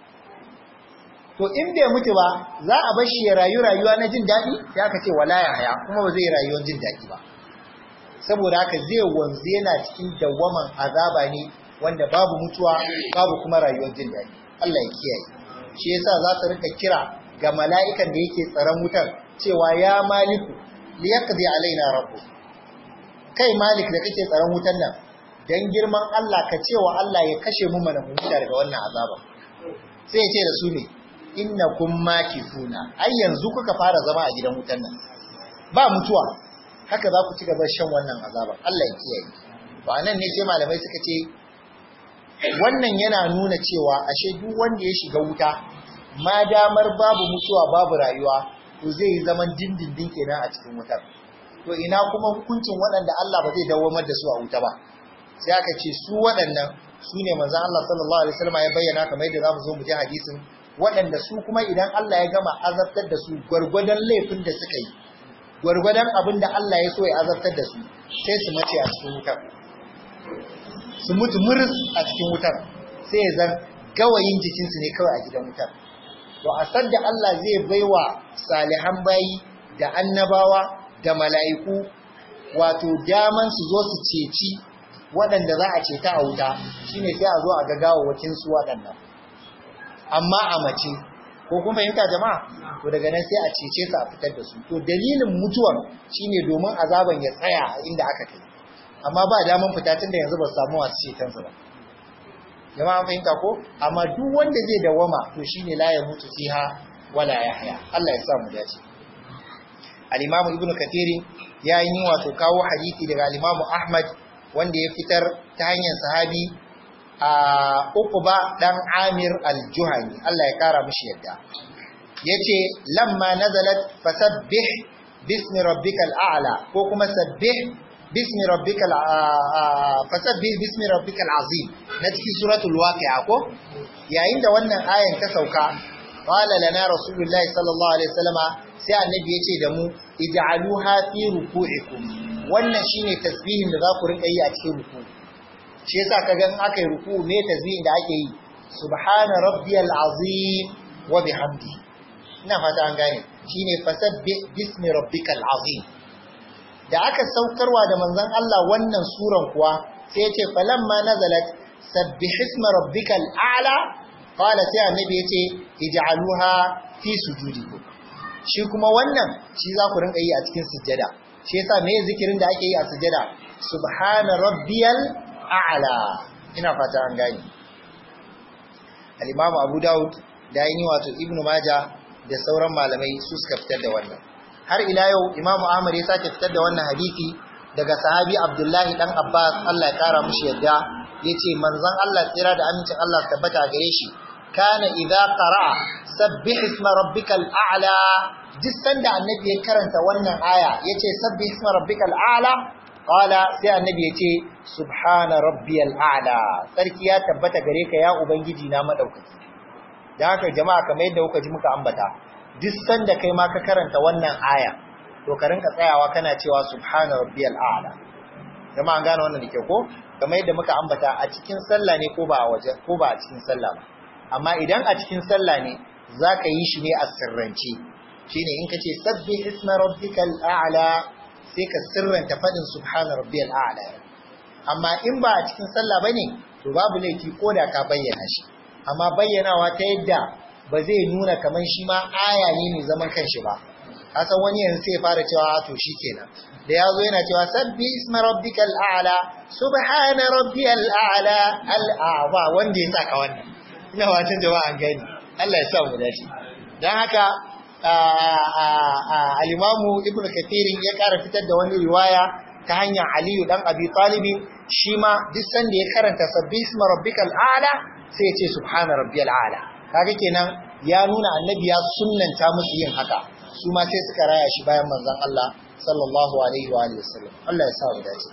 to in bai mutu ba za a bar shi ya rayu rayuwa na jin daɗi sai aka ce wala ya haya kuma ba zai yi rayuwar jin daɗi ba saboda haka zai wanzu yana cikin dawwaman azaba ne wanda babu mutuwa babu kuma rayuwar jin daɗi Allah ya kiyaye shi yasa za su rika kira ga mala'ikan da yake tsaron wutar cewa ya maliku liyaqdi alaina rabbu kai malik da kake tsaron wutar nan dan girman Allah ka cewa Allah ya kashe mu mana mu daga wannan azaba sai ya ce da su ne innakum makifuna ai yanzu kuka fara zama a gidan wutan nan ba mutuwa haka za ku ci gaba shan wannan azaba Allah ya kiyaye to anan ne sai malamai suka ce wannan yana nuna cewa ashe duk wanda ya shiga wuta ma damar babu mutuwa babu rayuwa to zai yi zaman dindindin kenan a cikin wutar to ina kuma hukuncin waɗanda Allah ba zai dawamar da su a wuta ba sai aka ce su waɗannan su ne manzon Allah sallallahu alaihi wasallam ya bayyana kamar yadda zamu zo mu ji hadisin waɗanda su kuma idan Allah ya gama azabtar da su gwargwadon laifin da suka yi gwargwadon abin da Allah ya so ya azabtar da su sai su mace a cikin wutar su mutu muris a cikin wutar sai ya zan gawayin jikinsu ne kawai a gidan wutar to a sadda Allah zai baiwa salihan bayi da annabawa da mala'iku wato daman su zo su ceci waɗanda za a ceta a wuta shine sai a zo a ga gawawakin su waɗannan amma a mace ko kun fahimta jama'a to daga nan sai a cece su a fitar da su to dalilin mutuwar shine domin azaban ya tsaya a inda aka kai amma ba daman fita tun da yanzu ba su samu wasu ceton su ba jama'a fahimta ko amma duk wanda zai dawama to shine la ya mutu fiha wala yahya Allah ya sa mu dace al-Imam Ibn Kathir ya yi wato kawo hadisi daga al-Imam Ahmad wanda ya fitar ta hanyar sahabi a Uqba dan Amir al-Juhani Allah ya kara mishi yadda yace lamma nazalat fasabbih bismi rabbikal a'la ko kuma sabbih bismi rabbikal fasabbih bismi rabbikal azim na cikin suratul waqi'a ko yayin da wannan ayan ta sauka qala lana rasulullahi sallallahu alaihi wasallama sai annabi yace da mu ij'aluha fi ruku'ikum wannan shine tasbihin da za ku rinka yi a cikin ruku shi yasa kaga in aka yi ruku me tasbihin da ake yi subhana rabbiyal azim wa bihamdi ina fata an gane shine fasabbih bismi rabbikal azim da aka saukarwa da manzon Allah wannan suran kuwa sai ya ce falamma nazalat sabbih isma rabbikal a'la qala sai annabi ya ce ij'aluha fi sujudikum shi kuma wannan shi za ku rinka yi a cikin sujjada shi yasa me zikirin da ake yi a sujjada subhana rabbiyal a'la ina fata an gane al-imam Abu Dawud da yin wato Ibn Majah da sauran malamai su suka fitar da wannan har ila yau Imam Ahmad ya sake fitar da wannan hadisi daga sahabi Abdullahi dan Abbas Allah ya kara mushi yadda yace manzon Allah tsira da amincin Allah tabbata gare shi kana idza qara'a sabbih isma rabbikal a'la duk sanda annabi ya karanta wannan aya yace sabbih isma rabbikal a'la qala sai annabi yace subhana rabbiyal a'la sarki ya tabbata gare ka ya ubangiji na madaukaki dan haka jama'a kamar yadda kuka ji muka ambata duk sanda kai ma ka karanta wannan aya to ka rinka tsayawa kana cewa subhana rabbiyal a'la jama'a an gane wannan dake ko kamar yadda muka ambata a cikin sallah ne ko ba a waje ko ba a cikin sallah ba amma idan a cikin sallah ne zaka yi shi ne a sirrance shine in kace sabbi isma rabbikal a'la sai ka sirranta fadin subhana rabbiyal a'la amma in ba a cikin sallah bane to babu laifi ko da ka bayyana shi amma bayyanawa ta yadda ba zai nuna kamar shi ma aya ne mai zaman kanshi ba kasan wani yanzu sai fara cewa to shikenan da yazo yana cewa sabbi isma rabbikal a'la subhana rabbiyal a'la al'aba wanda ya saka wannan ina watan jama'a an gani Allah ya sa mu dace dan haka al-imamu ibn kathir ya kara fitar da wani riwaya ta hanyar aliyu dan abi talib shi ma duk sanda ya karanta sabbi isma rabbikal a'la sai ya ce subhana rabbiyal a'la kaga kenan ya nuna annabi ya sunnanta musu yin haka su ma sai suka raya shi bayan manzon Allah sallallahu alaihi wa alihi wasallam Allah ya sa mu dace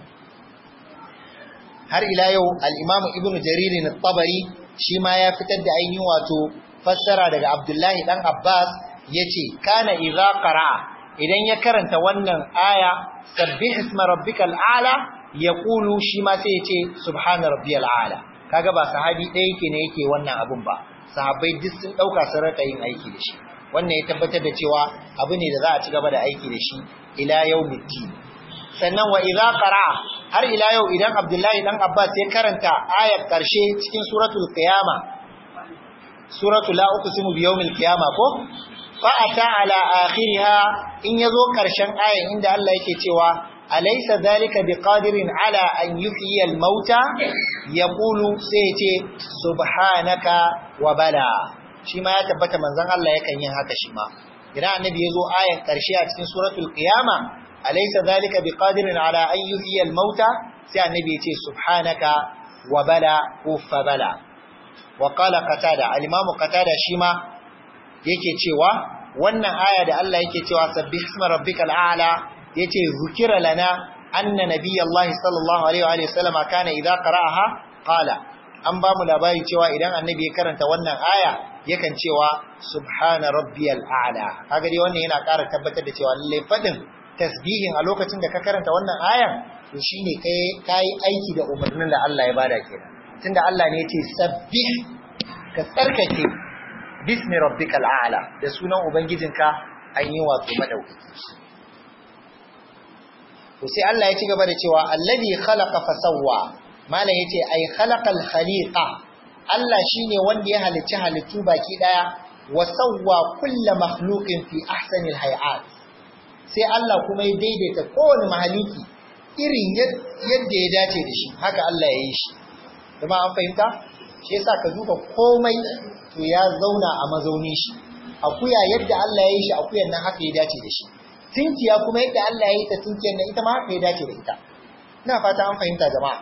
har ila yau al-Imam Ibn Jarir al-Tabari shi ma ya fitar da ainihin wato fassara daga Abdullahi dan Abbas yace kana idza qara'a idan ya karanta wannan aya sabbih isma rabbikal a'la yaqulu shi ma sai yace subhana rabbiyal a'la kaga ba sahabi ɗaya yake ne yake wannan abun ba sahabbai duk sun dauka sun raka yin aiki da shi wannan ya tabbatar da cewa abu ne da za a ci gaba da aiki da shi ila yawmiddin sannan wa idza qara'a har ila yau idan Abdullahi dan Abbas ya karanta ayar karshe cikin suratul qiyama suratul la uqsimu bi yawmil qiyama ko fa ata ala akhiriha in yazo karshen ayar inda Allah yake cewa alaysa zalika biqadirin ala an yuhyi al mauta yaqulu sai ce subhanaka wa bala shi ma ya tabbata manzon Allah yakan yin haka shi ma idan annabi yazo ayar karshe a cikin suratul qiyama alaysa zalika biqadirin ala an yuhyi al-mauta sai annabi ya ce subhanaka wa bala ufa bala wa qala qatada al-imam qatada shi ma yake cewa wannan aya da Allah yake cewa sabbih isma rabbikal a'la yace zukira lana anna nabiyallahi sallallahu alaihi wa sallama kana idza qara'aha qala an ba mu labari cewa idan annabi ya karanta wannan aya yakan cewa subhana rabbiyal a'la kaga dai wannan yana ƙara tabbatar da cewa lalle fadin tasbihin a lokacin da ka karanta wannan ayan to shine kai kai aiki da umarnin da Allah ya bada kenan tunda Allah ne yace sabbih ka tsarkake bismi rabbikal a'la da sunan ubangijinka an yi wato madaukaki to sai Allah ya ci gaba da cewa alladhi khalaqa fasawwa malam yace ay khalaqal khaliqa Allah shine wanda ya halicci halittu baki daya wa sawwa kulla makhluqin fi ahsanil hay'at sai Allah kuma ya daidaita kowane mahaluki irin yadda ya dace da shi haka Allah ya yi shi kuma an fahimta shi yasa ka duba komai to ya zauna a mazaunin shi akuya yadda Allah ya yi shi akuyan nan haka ya dace da shi tinkiya kuma yadda Allah ya yi ta tinkiyar nan ita ma haka ya dace da ita ina fata an fahimta jama'a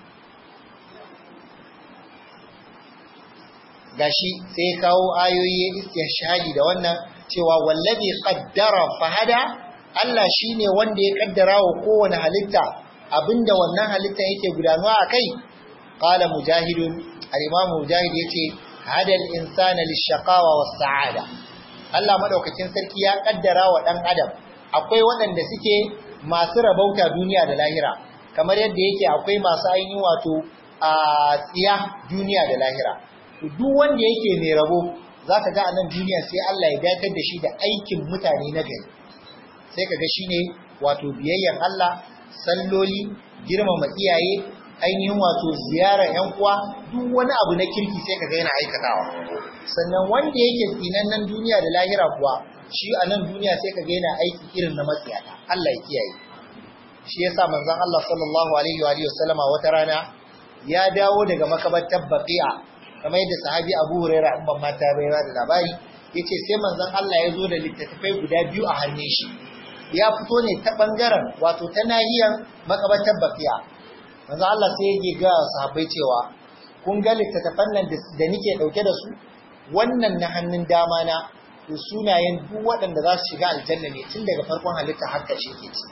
gashi sai kawo ayoyi istishhadi da wannan cewa wallazi qaddara fahada Allah shine wanda ya kaddara wa kowane halitta abinda wannan halitta yake gudanuwa akai qala mujahidun al-imam mujahid yace hadal insana lishaqawa was-sa'ada Allah madaukakin sarki ya kaddara wa dan adam akwai waɗanda suke masu rabauta duniya da lahira kamar yadda yake akwai masu ainihin wato a tsiya duniya da lahira duk wanda yake mai rabo za ka ga a nan duniya sai Allah ya dakatar da shi da aikin mutane na gari sai ka ga shi ne wato biyayyan Allah salloli girmama iyaye ainihin wato ziyarar yan uwa duk wani abu na kirki sai ka ga yana aikatawa sannan wanda yake nan duniya da lahira kuwa shi a nan duniya sai ka ga yana aiki irin na matsiyata Allah ya kiyaye shi yasa manzon Allah sallallahu alaihi wa alihi wasallama wata rana ya dawo daga makabartar baqi'a kamar yadda sahabi Abu Huraira in ban mata bai da labari yace sai manzon Allah ya zo da littattafai guda biyu a hannun shi ya fito ne ta bangaren wato ta nahiyar makabartar baqi'a manzon Allah sai ya ga sahabbai cewa kun ga littattafan nan da nike dauke da su wannan na hannun dama na to sunayen duk waɗanda za su shiga aljanna ne tun daga farkon halitta har ƙarshe ke ci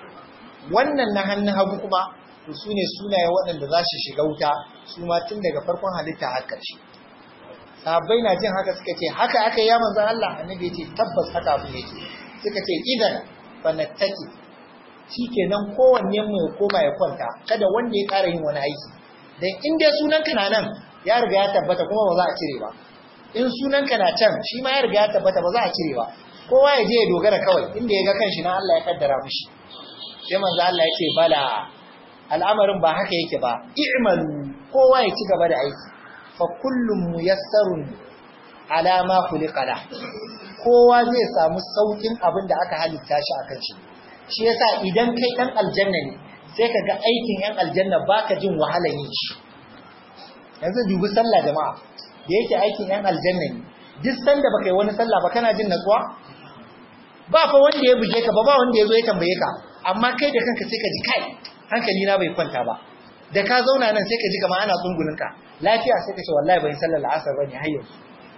wannan na hannun hagu kuma to su ne sunayen waɗanda za su shiga wuta su ma tun daga farkon halitta har ƙarshe sahabbai na jin haka suka ce haka aka yi ya manzan Allah annabi ya ce tabbas haka abin yake suka ce idan fa nattaki shikenan kowanne mu ya koma ya kwanta kada wanda ya ƙara yin wani aiki dan in dai sunanka na nan ya riga ya tabbata kuma ba za a cire ba in sunanka na can shi ma ya riga ya tabbata ba za a cire ba kowa ya je ya dogara kawai inda ya ga kanshi na Allah ya kaddara mishi sai manzo Allah ya ce bala al'amarin ba haka yake ba i'malu kowa ya ci gaba da aiki fa kullum muyassarun ala ma khuliqa la kowa zai samu saukin abin da aka halitta shi akan shi shi yasa idan kai dan aljanna ne sai ka ga aikin yan aljanna baka jin wahalar yin shi yanzu dubi sallah jama'a da yake aikin yan aljanna ne duk sanda baka yi wani sallah ba kana jin natsuwa ba fa wanda ya buge ka ba ba wanda ya zo ya tambaye ka amma kai da kanka sai ka ji kai hankali na bai kwanta ba da ka zauna nan sai ka ji kamar ana tsungunin ka lafiya sai ka ce wallahi bai sallar la'asar bane har yanzu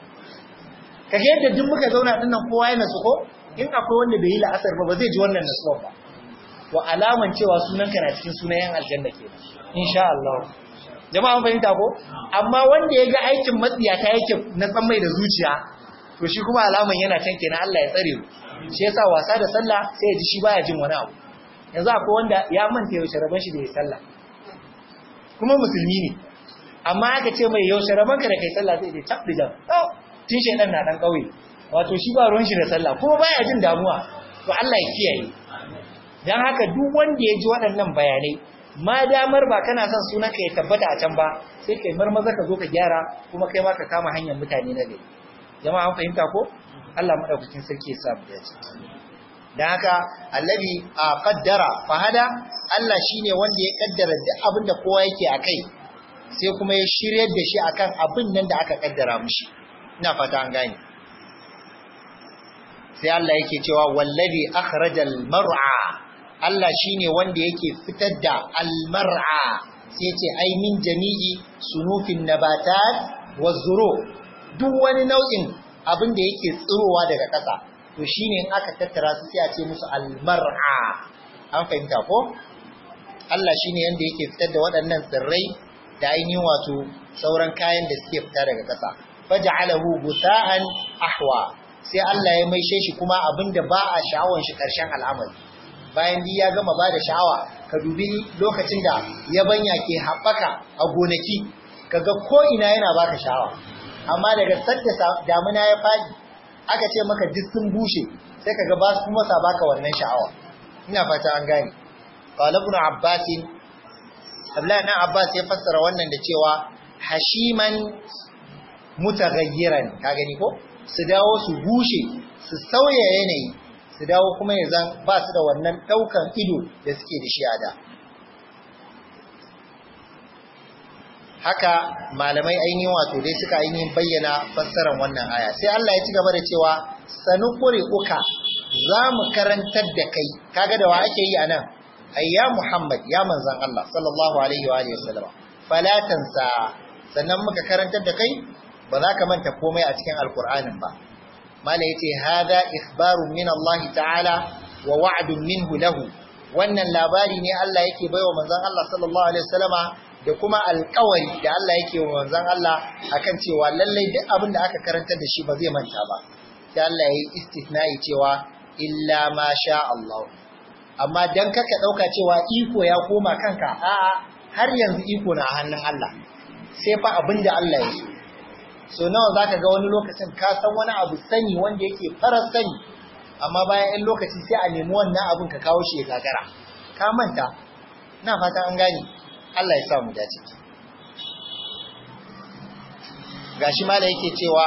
ka ga yadda duk muka zauna din nan kowa yana su ko in akwai wanda bai yi la'asar ba ba zai ji wannan nasuwa ba to alaman cewa sunanka na cikin sunayen aljanna ke insha Allah jama'a mun fahimta ko amma wanda ya ga aikin matsiyata yake na san mai da zuciya to shi kuma alaman yana can kenan Allah ya tsare mu shi yasa wasa da sallah sai ya ji shi baya jin wani abu yanzu akwai wanda ya manta yaushe rabon shi da ya sallah kuma musulmi ne amma aka ce mai yaushe rabon ka da kai sallah zai ce cap da jam tun shedan na dan kauye wato shi ba ruwan shi da sallah kuma baya jin damuwa to Allah ya kiyaye dan haka duk wanda ya ji waɗannan bayanai ma damar ba kana son sunan ka ya tabbata a can ba sai kai marmaza ka zo ka gyara kuma kai ma ka kama hanyar mutane na gari jama'a an fahimta ko Allah madaukakin sarki ya sa mu dace dan haka allazi a qaddara fahada Allah shine wanda ya kaddara duk abin da kowa yake akai sai kuma ya shiryar da shi akan abin nan da aka kaddara mishi ina fata an gane sai Allah yake cewa wallazi akhrajal mar'a Allah shine wanda yake fitar da almar'a sai ce ai min jami'i sunufin nabatat wazuru duk wani nau'in abin da yake tsirowa daga ƙasa to shine in aka tattara su sai a ce musu almar'a an fahimta ko Allah shine yanda yake fitar da waɗannan tsirrai da ainihin wato sauran kayan da suke fita daga ƙasa faj'alahu gusa'an ahwa sai Allah ya maishe shi kuma abinda ba a sha'awan shi ƙarshen al'amari bayan ya gama ba da sha'awa ka dubi lokacin da yabanya ke haɓaka a gonaki kaga ko ina yana baka sha'awa amma daga sadda damuna ya faɗi aka ce maka duk sun bushe sai kaga ba su kuma sa baka wannan sha'awa ina fata an gane qala ibn abbas Abdullahi dan Abbas ya fassara wannan da cewa hashiman mutaghayyiran ka gani ko su dawo su bushe su sauya yanayi su dawo kuma ya zan ba su da wannan ɗaukan ido da suke da shi a da haka malamai ainihin wato dai suka ainihin bayyana fassarar wannan aya sai Allah ya ci gaba da cewa sanukuri uka za mu karantar da kai kaga da wa ake yi anan ayya Muhammad ya manzan Allah sallallahu alaihi wa alihi wasallam fala tansa sannan muka karantar da kai ba za ka manta komai a cikin alkur'anin ba mala yace hada ikhbarun min Allah ta'ala wa wa'dun minhu lahu wannan labari ne Allah yake baiwa manzon Allah sallallahu alaihi wasallama da kuma alƙawari da Allah yake wa manzon Allah akan cewa lallai duk abin da aka karantar da shi ba zai manta ba sai Allah yayi istithna'i cewa illa ma sha Allah amma dan kaka dauka cewa iko ya koma kanka a'a har yanzu iko na hannun Allah sai fa abin da Allah ya so so nawa zaka ga wani lokacin ka san wani abu sani wanda yake farar sani amma bayan ɗan lokaci sai a nemi wannan abin ka kawo shi ya gagara ka manta ina fata an gane Allah ya sa mu dace gashi ma da yake cewa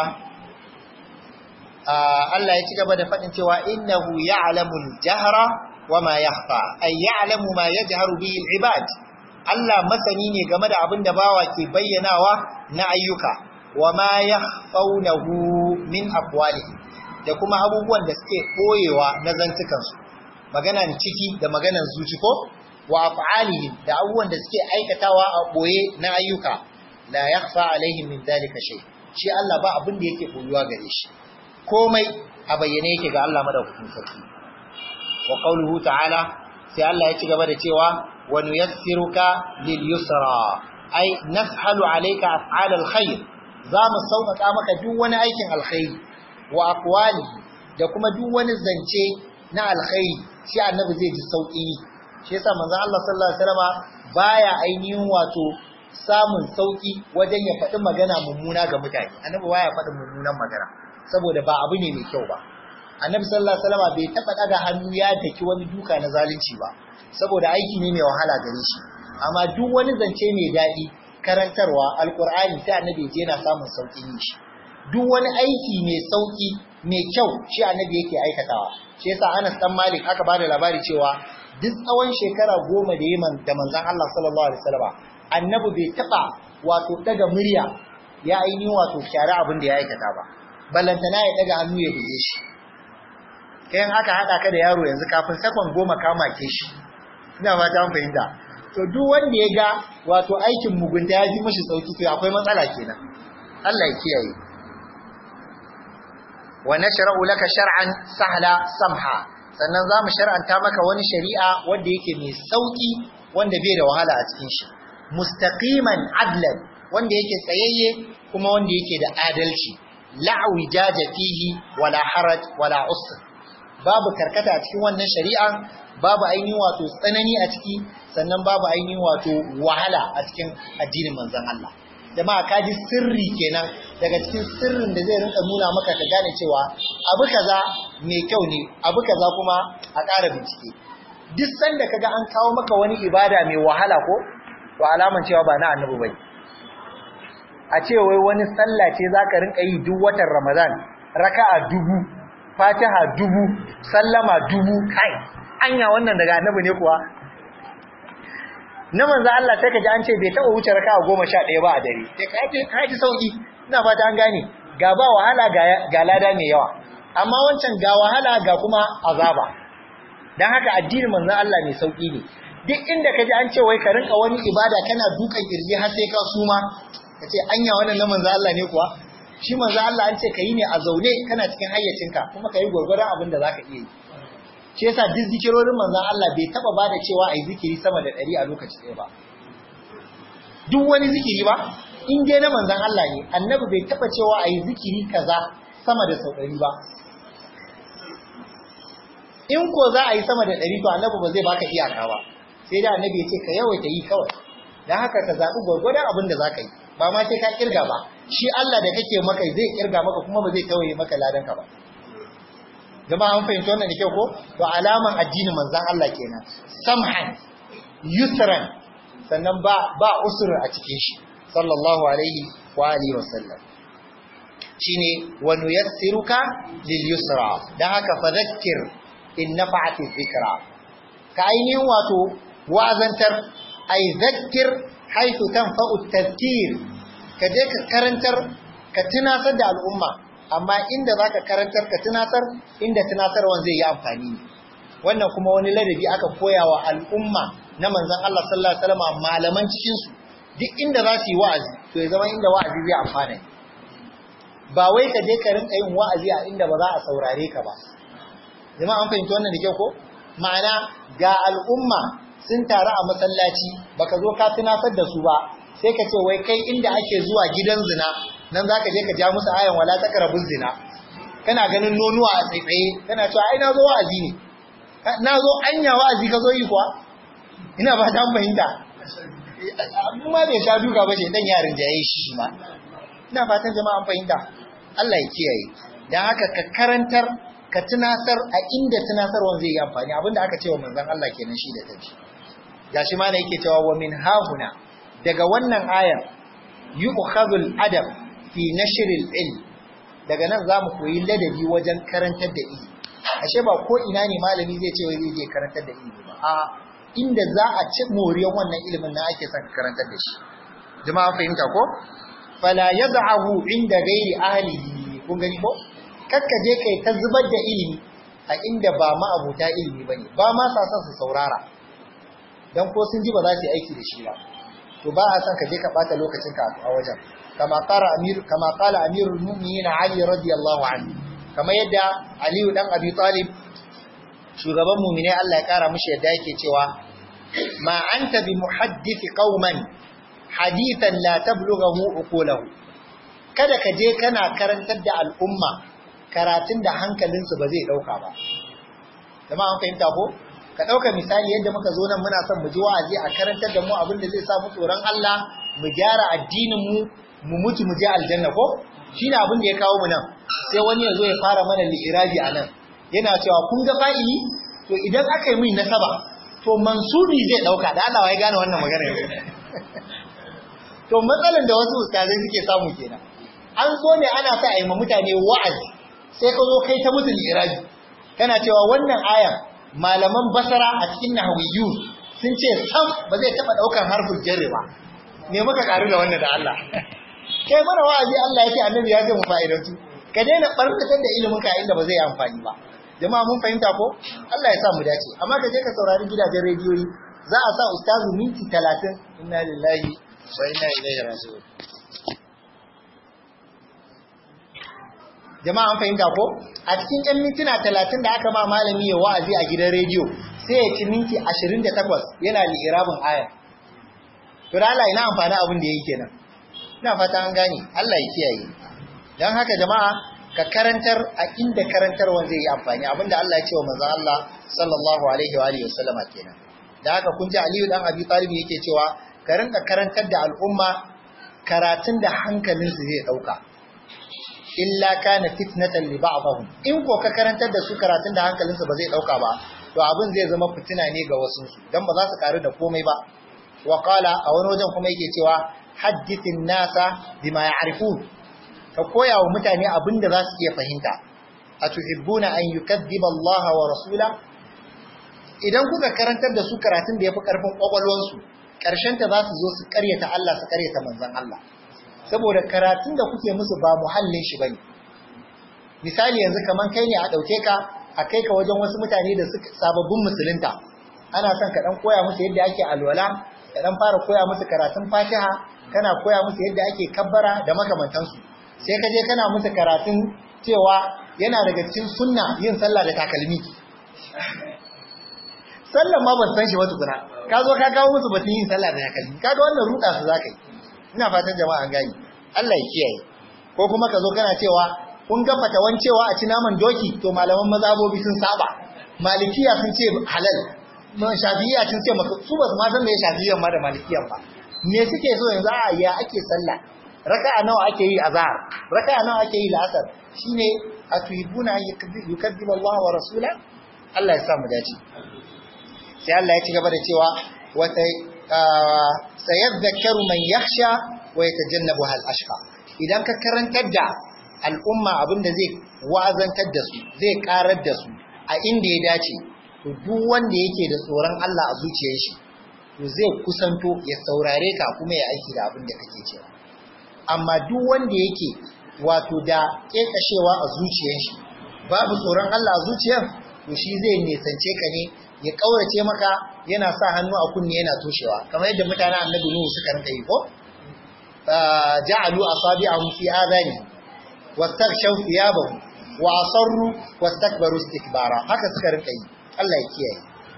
Allah ya ci gaba da faɗin cewa innahu ya'lamu al-jahra wa ma yakhfa ay ya'lamu ma yajharu bihi al-ibad Allah masani ne game da abin da bawa ke bayyanawa na ayyuka wa ma yakhfawnahu min aqwalihi da kuma abubuwan da suke boyewa na zantukansu maganan ciki da maganan zuci ko wa af'alihim da abubuwan da suke aikatawa a boye na ayyuka la yakhfa alaihim min dalika shay shi Allah ba abin da yake boyuwa gare shi komai a bayyane yake ga Allah madaukakin sarki wa qawluhu ta'ala sai Allah ya ci gaba da cewa wa nuyassiruka lil yusra ai nashalu alayka af'al alkhair za mu sauƙaƙa maka duk wani aikin alkhairi wa aqwali da kuma duk wani zance na alkhairi shi annabi zai ji sauƙi shi yasa manzon Allah sallallahu alaihi wasallam baya ainihin wato samun sauƙi wajen ya faɗi magana mummuna ga mutane annabi baya faɗin mummunan magana saboda ba abu ne mai kyau ba annabi sallallahu alaihi wasallam bai taɓa ɗaga hannu ya daki wani duka na zalunci ba saboda aiki ne mai wahala gare shi amma duk wani zance mai daɗi karantarwa alkur'ani sai annabi je yana samun sauƙin yin shi duk wani aiki mai sauƙi mai kyau shi annabi yake aikatawa shi yasa Anas dan Malik aka bada labari cewa duk tsawon shekara goma da yaman da manzon Allah sallallahu alaihi wasallam annabi bai taba wato daga murya ya ainihin wato kyara abin da ya aikata ba ballantana ya daga hannu ya dige shi kayan aka hada ka da yaro yanzu kafin sakon goma kama ke shi ina fata an fahimta to duk wanda ya ga wato aikin mugunta ya ji mashi sauki to akwai matsala kenan Allah ya kiyaye wa nashra'u laka shar'an sahla samha sannan zamu shar'anta maka wani shari'a wanda yake mai sauki wanda bai da wahala a cikin shi mustaqiman adlan wanda yake tsayayye kuma wanda yake da adalci la wijaja fihi wala haraj wala usr babu karkata a cikin wannan shari'a babu ainihin wato tsanani a ciki sannan babu ainihin wato wahala a cikin addinin manzon Allah jama'a ka ji sirri kenan daga cikin sirrin da zai rinka nuna maka ka gane cewa abu kaza mai kyau ne abu kaza kuma a ƙara bincike duk sanda kaga an kawo maka wani ibada mai wahala ko to alaman cewa ba na annabi bane a ce wai wani sallah ce zaka rinka yi duk watan Ramadan raka'a dubu fatiha dubu sallama dubu kai anya wannan daga annabi ne kuwa na manzo Allah sai kaji an ce bai taba wuce raka'a 11 ba a dare sai kai kai ji sauki ina fata an gane ga ba wahala ga ga lada mai yawa amma wancan ga wahala ga kuma azaba dan haka addinin manzo Allah mai sauki ne duk inda kaji an ce wai ka rinka wani ibada kana dukan kirji har sai ka suma kace anya wannan na manzo Allah ne kuwa shi manzo Allah an ce kai ne a zaune kana cikin hayyacinka kuma kai gurgurdan abin da zaka iya yi shi yasa duk zikirorin manzon Allah bai taba bada cewa ai zikiri sama da 100 a lokaci ɗaya ba duk wani zikiri ba in dai na manzon Allah ne annabi bai taba cewa ai zikiri kaza sama da sau 100 ba in ko za a yi sama da 100 to annabi ba zai baka iyaka ba sai da annabi ya ce ka yawaita yi kawai dan haka ka zabi gurgurdan abin da zaka yi ba ma sai ka kirga ba shi Allah da kake maka zai kirga maka kuma ba zai tawaye maka ladan ka ba jama'a an fahimci wannan da kyau ko to alaman addinin manzon Allah kenan samhan yusran sannan ba ba usur a cikin shi sallallahu alaihi wa alihi wasallam shine wa nuyassiruka lil yusra dan haka fadhakkir in nafa'ati dhikra ka ainihin wato wa'azantar ay dhakkir haythu tanfa'u tadhkir ka je ka karantar ka tunasar da al'umma amma inda zaka karantar ka tunasar inda tunasarwan zai yi amfani wannan kuma wani ladabi aka koya wa al'umma na manzon Allah sallallahu alaihi wasallam malaman cikin su duk inda za su yi wa'azi to ya zama inda wa'azi zai amfana ba wai ka je ka rinka yin wa'azi a inda ba za a saurare ka ba jama'a an fahimci wannan da kyau ko ma'ana ga al'umma sun taru a masallaci baka zo ka tunasar da su ba sai ka ce wai kai inda ake zuwa gidan zina nan zaka je ka ja musu ayan wala taqrabuz zina kana ganin nonuwa a tsaitsaye kana cewa ai na zo wa'azi ne na zo anya wa'azi ka zo yi kuwa ina ba ta fahimta amma bai sha duka ba dan yarin jaye shi shi ma ina fatan jama'a an fahimta Allah ya kiyaye dan haka ka karantar ka tunasar a inda tunasarwan zai yi amfani abinda aka ce wa manzon Allah kenan shi da kanshi gashi ma ne yake cewa wa min hahuna daga wannan ayar yu'khadhu al-adab fi nashr al-ilm daga nan zamu koyi ladabi wajen karantar da ilimi ashe ba ko ina ne malami zai ce wai zai je karantar da ilimi ba a inda za a ci moriyar wannan ilimin na ake son karantar da shi jama'a fahimta ko fala yad'ahu inda ghairi ahlihi kun gani ko kakka je kai ta zubar da ilimi a inda ba ma abuta ilimi bane ba ma sa son su saurara dan ko sun ji ba za su yi aiki da shi ba to ba a son ka je ka bata lokacin ka a wajen kama qala amir kama qala amirul mu'minin ali radiyallahu anhu kama yadda ali dan abi talib shugaban mu'mine Allah ya kara mishi yadda yake cewa ma anta bi muhaddith qauman hadithan la tablughahu uqulahu kada ka je kana karantar da al'umma karatun da hankalinsu ba zai dauka ba jama'a an fahimta ko ka dauka misali yadda muka zo nan muna son mu ji wa'azi a karantar da mu abin da zai sa mu tsoron Allah mu gyara addinin mu mu mutu mu je aljanna ko shine abin da ya kawo mu nan sai wani ya zo ya fara mana li'irabi a nan yana cewa kun ga fa'ili to idan aka yi min nasaba to mansubi zai dauka da Allah ya gane wannan magana to matsalan da wasu ustazai suke samu kenan an zo ne ana sa a yi ma mutane wa'azi sai ka zo kai ta musu li'irabi kana cewa wannan ayan malaman basara a cikin nahawiyyu sun ce sam ba zai taba daukan harfin jarri ba me muka karu da wannan da Allah kai mana wa'azi Allah yake annabi ya ce mu fa'idantu ka daina barkatar da ilimin ka inda ba zai yi amfani ba jama'a mun fahimta ko Allah ya sa mu dace amma ka je ka saurari gidajen rediyoyi za a sa ustazu minti 30 inna lillahi wa inna ilaihi raji'un jama'a an fahimta ko a cikin ɗan mintuna talatin da aka ma malami ya wa'azi a gidan rediyo sai ya ci minti ashirin da takwas yana li'irabin aya to da Allah ina amfani abin da ya yi kenan ina fata an gane Allah ya kiyaye don haka jama'a ka karantar a inda karantarwan zai yi amfani abinda Allah ya ce wa manzon Allah sallallahu alaihi wa alihi wasallama kenan da haka kun ji Aliyu dan Abi Talib yake cewa ka rinka karantar da al'umma karatun da hankalinsu zai dauka illa kana fitnatan li ba'dihim in ko ka karantar da su karatun da hankalinsu ba zai dauka ba to abin zai zama fitina ne ga wasu su dan ba za su karu da komai ba wa qala a wani wajen kuma yake cewa haddithin nasa bima ya'rifun ka koya wa mutane abin da za su iya fahimta atuhibbuna an yukaddiba Allah wa rasula idan kuka karantar da su karatun da yafi karfin kwakwalwansu karshen ta za su zo su karyata Allah su karyata manzon Allah saboda karatun da kuke musu ba muhallin shi bane misali yanzu kaman kai ne a dauke ka a kai ka wajen wasu mutane da suka sababbin musulunta ana son ka dan koya musu yadda ake alwala ka dan fara koya musu karatun Fatiha kana koya musu yadda ake kabbara da makamantansu sai ka je kana musu karatun cewa yana daga cikin sunna yin sallah da takalmi sallan ma ban san shi ba tukuna ka zo ka kawo musu batun yin sallah da takalmi kaga wannan ruda su zaka yi ina fatan jama'a an gani Allah ya kiyaye ko kuma ka zo kana cewa kun ga fatawan cewa a ci naman doki to malaman mazhabobi sun saba malikiya sun ce halal shafi'iyya sun ce maka su ba su ma san me shafi'iyyan ma da malikiyan ba me suke so yanzu a ya ake sallah raka'a nawa ake yi azhar raka'a nawa ake yi la'asar shine atuhibuna yukaddibu Allah wa rasula Allah ya sa mu dace sai Allah ya ci gaba da cewa wata sayadhakkaru man yakhsha wa yatajannabuha al-ashqa idan ka karantar da al'umma abinda zai wa'azantar da su zai karar da su a inda ya dace to duk wanda yake da tsoron Allah a zuciyar shi to zai kusanto ya saurare ka kuma ya aiki da abin da kake cewa amma duk wanda yake wato da kekashewa a zuciyar shi babu tsoron Allah a zuciyar to shi zai nesance ka ne ya kaurace maka yana sa hannu a kunne yana toshewa kamar yadda mutanen annabi Nuhu suka rinka yi ko ja'alu asabi'ahum fi adani wastaghshaw thiyabahum wa asarru wastakbaru istikbara haka suka rinka yi Allah ya kiyaye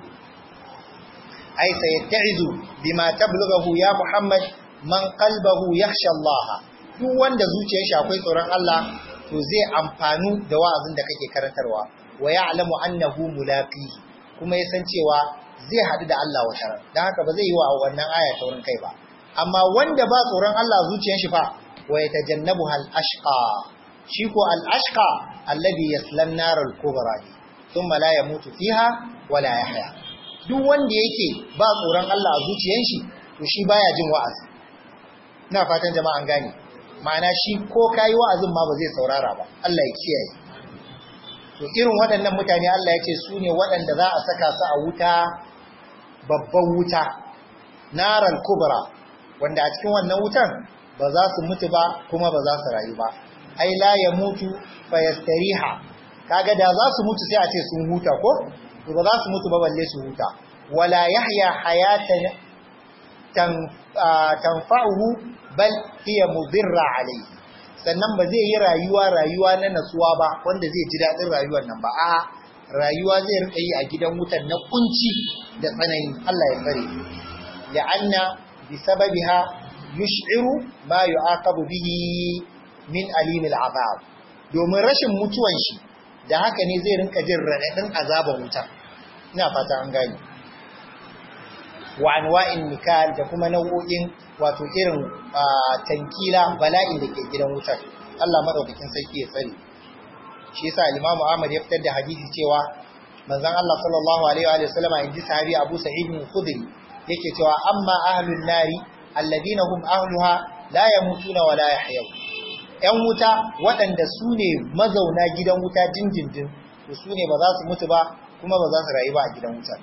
ai sayatta'izu bima tablughahu ya Muhammad man qalbahu yakhsha Allah duk wanda zuciyar shi akwai tsoron Allah to zai amfanu da wa'azin da kake karantarwa wa ya'lamu annahu mulaqihi kuma ya san cewa zai haɗu da Allah wata ran dan haka ba zai yi wa wannan aya taurin kai ba amma wanda ba tsoron Allah zuciyar shi fa wa yatajannabu hal ashqa shi ko al ashqa alladhi yaslan nar al kubra thumma la yamutu fiha wa la yahya duk wanda yake ba tsoron Allah a zuciyar shi to shi baya jin wa'azi ina fatan jama'a an gane ma'ana shi ko kayi wa'azin ma ba zai saurara ba Allah ya kiyaye to irin waɗannan mutane Allah ya ce su ne waɗanda za a saka su a wuta babban wuta naral kubra wanda a cikin wannan wutan ba za su mutu ba kuma ba za su rayu ba ai la ya mutu fa yastariha kaga da za su mutu sai a ce sun huta ko to ba za su mutu ba balle su huta wala yahya hayatan tanfa'uhu bal hiya mudirra alayhi sannan ba zai yi rayuwa rayuwa na natsuwa ba wanda zai ji daɗin rayuwar nan ba a rayuwa zai rika yi a gidan wutan na kunci da tsanani Allah ya tsare la'anna bi sababiha yush'iru ma yu'aqabu bihi min alim al'azab domin rashin mutuwan shi da haka ne zai rinka jin raɗaɗin azaban wuta ina fata an gane wa anwa'in nikal da kuma nau'o'in wato irin tankila bala'in da ke gidan wutar Allah madaukakin sarki ya tsare shi yasa Imam Ahmad ya fitar da hadisi cewa manzon Allah sallallahu alaihi wa sallama inji sahabi Abu Sa'id al-Khudri yake cewa amma ahlun nari alladina hum ahluha la yamutuna wa la yahyaw yan wuta waɗanda su ne mazauna gidan wuta jinjinjin to su ne ba za su mutu ba kuma ba za su rayu ba a gidan wutar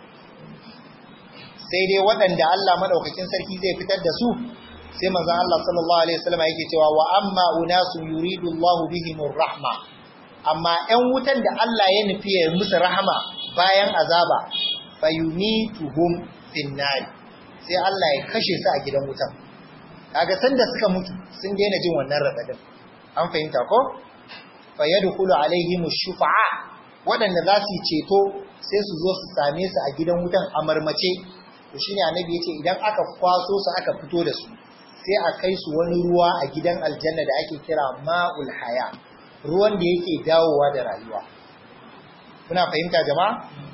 sai dai waɗanda Allah madaukakin sarki zai fitar da su sai manzon Allah sallallahu alaihi wasallam yake cewa wa amma unasu yuridu Allahu bihimur rahma amma ƴan wutan da Allah ya nufi ya musu rahama bayan azaba fayumituhum finnar sai Allah ya kashe su a gidan wutan kaga sanda suka mutu sun daina jin wannan radadin an fahimta ko fayadkhulu alaihim shufa'a waɗanda za su yi ceto sai su zo su same su a gidan wutan a marmace to shine annabi yace idan aka kwaso su aka fito da su sai a kai su wani ruwa a gidan aljanna da ake kira ma'ul haya ruwan da yake dawowa da rayuwa kuna fahimta jama'a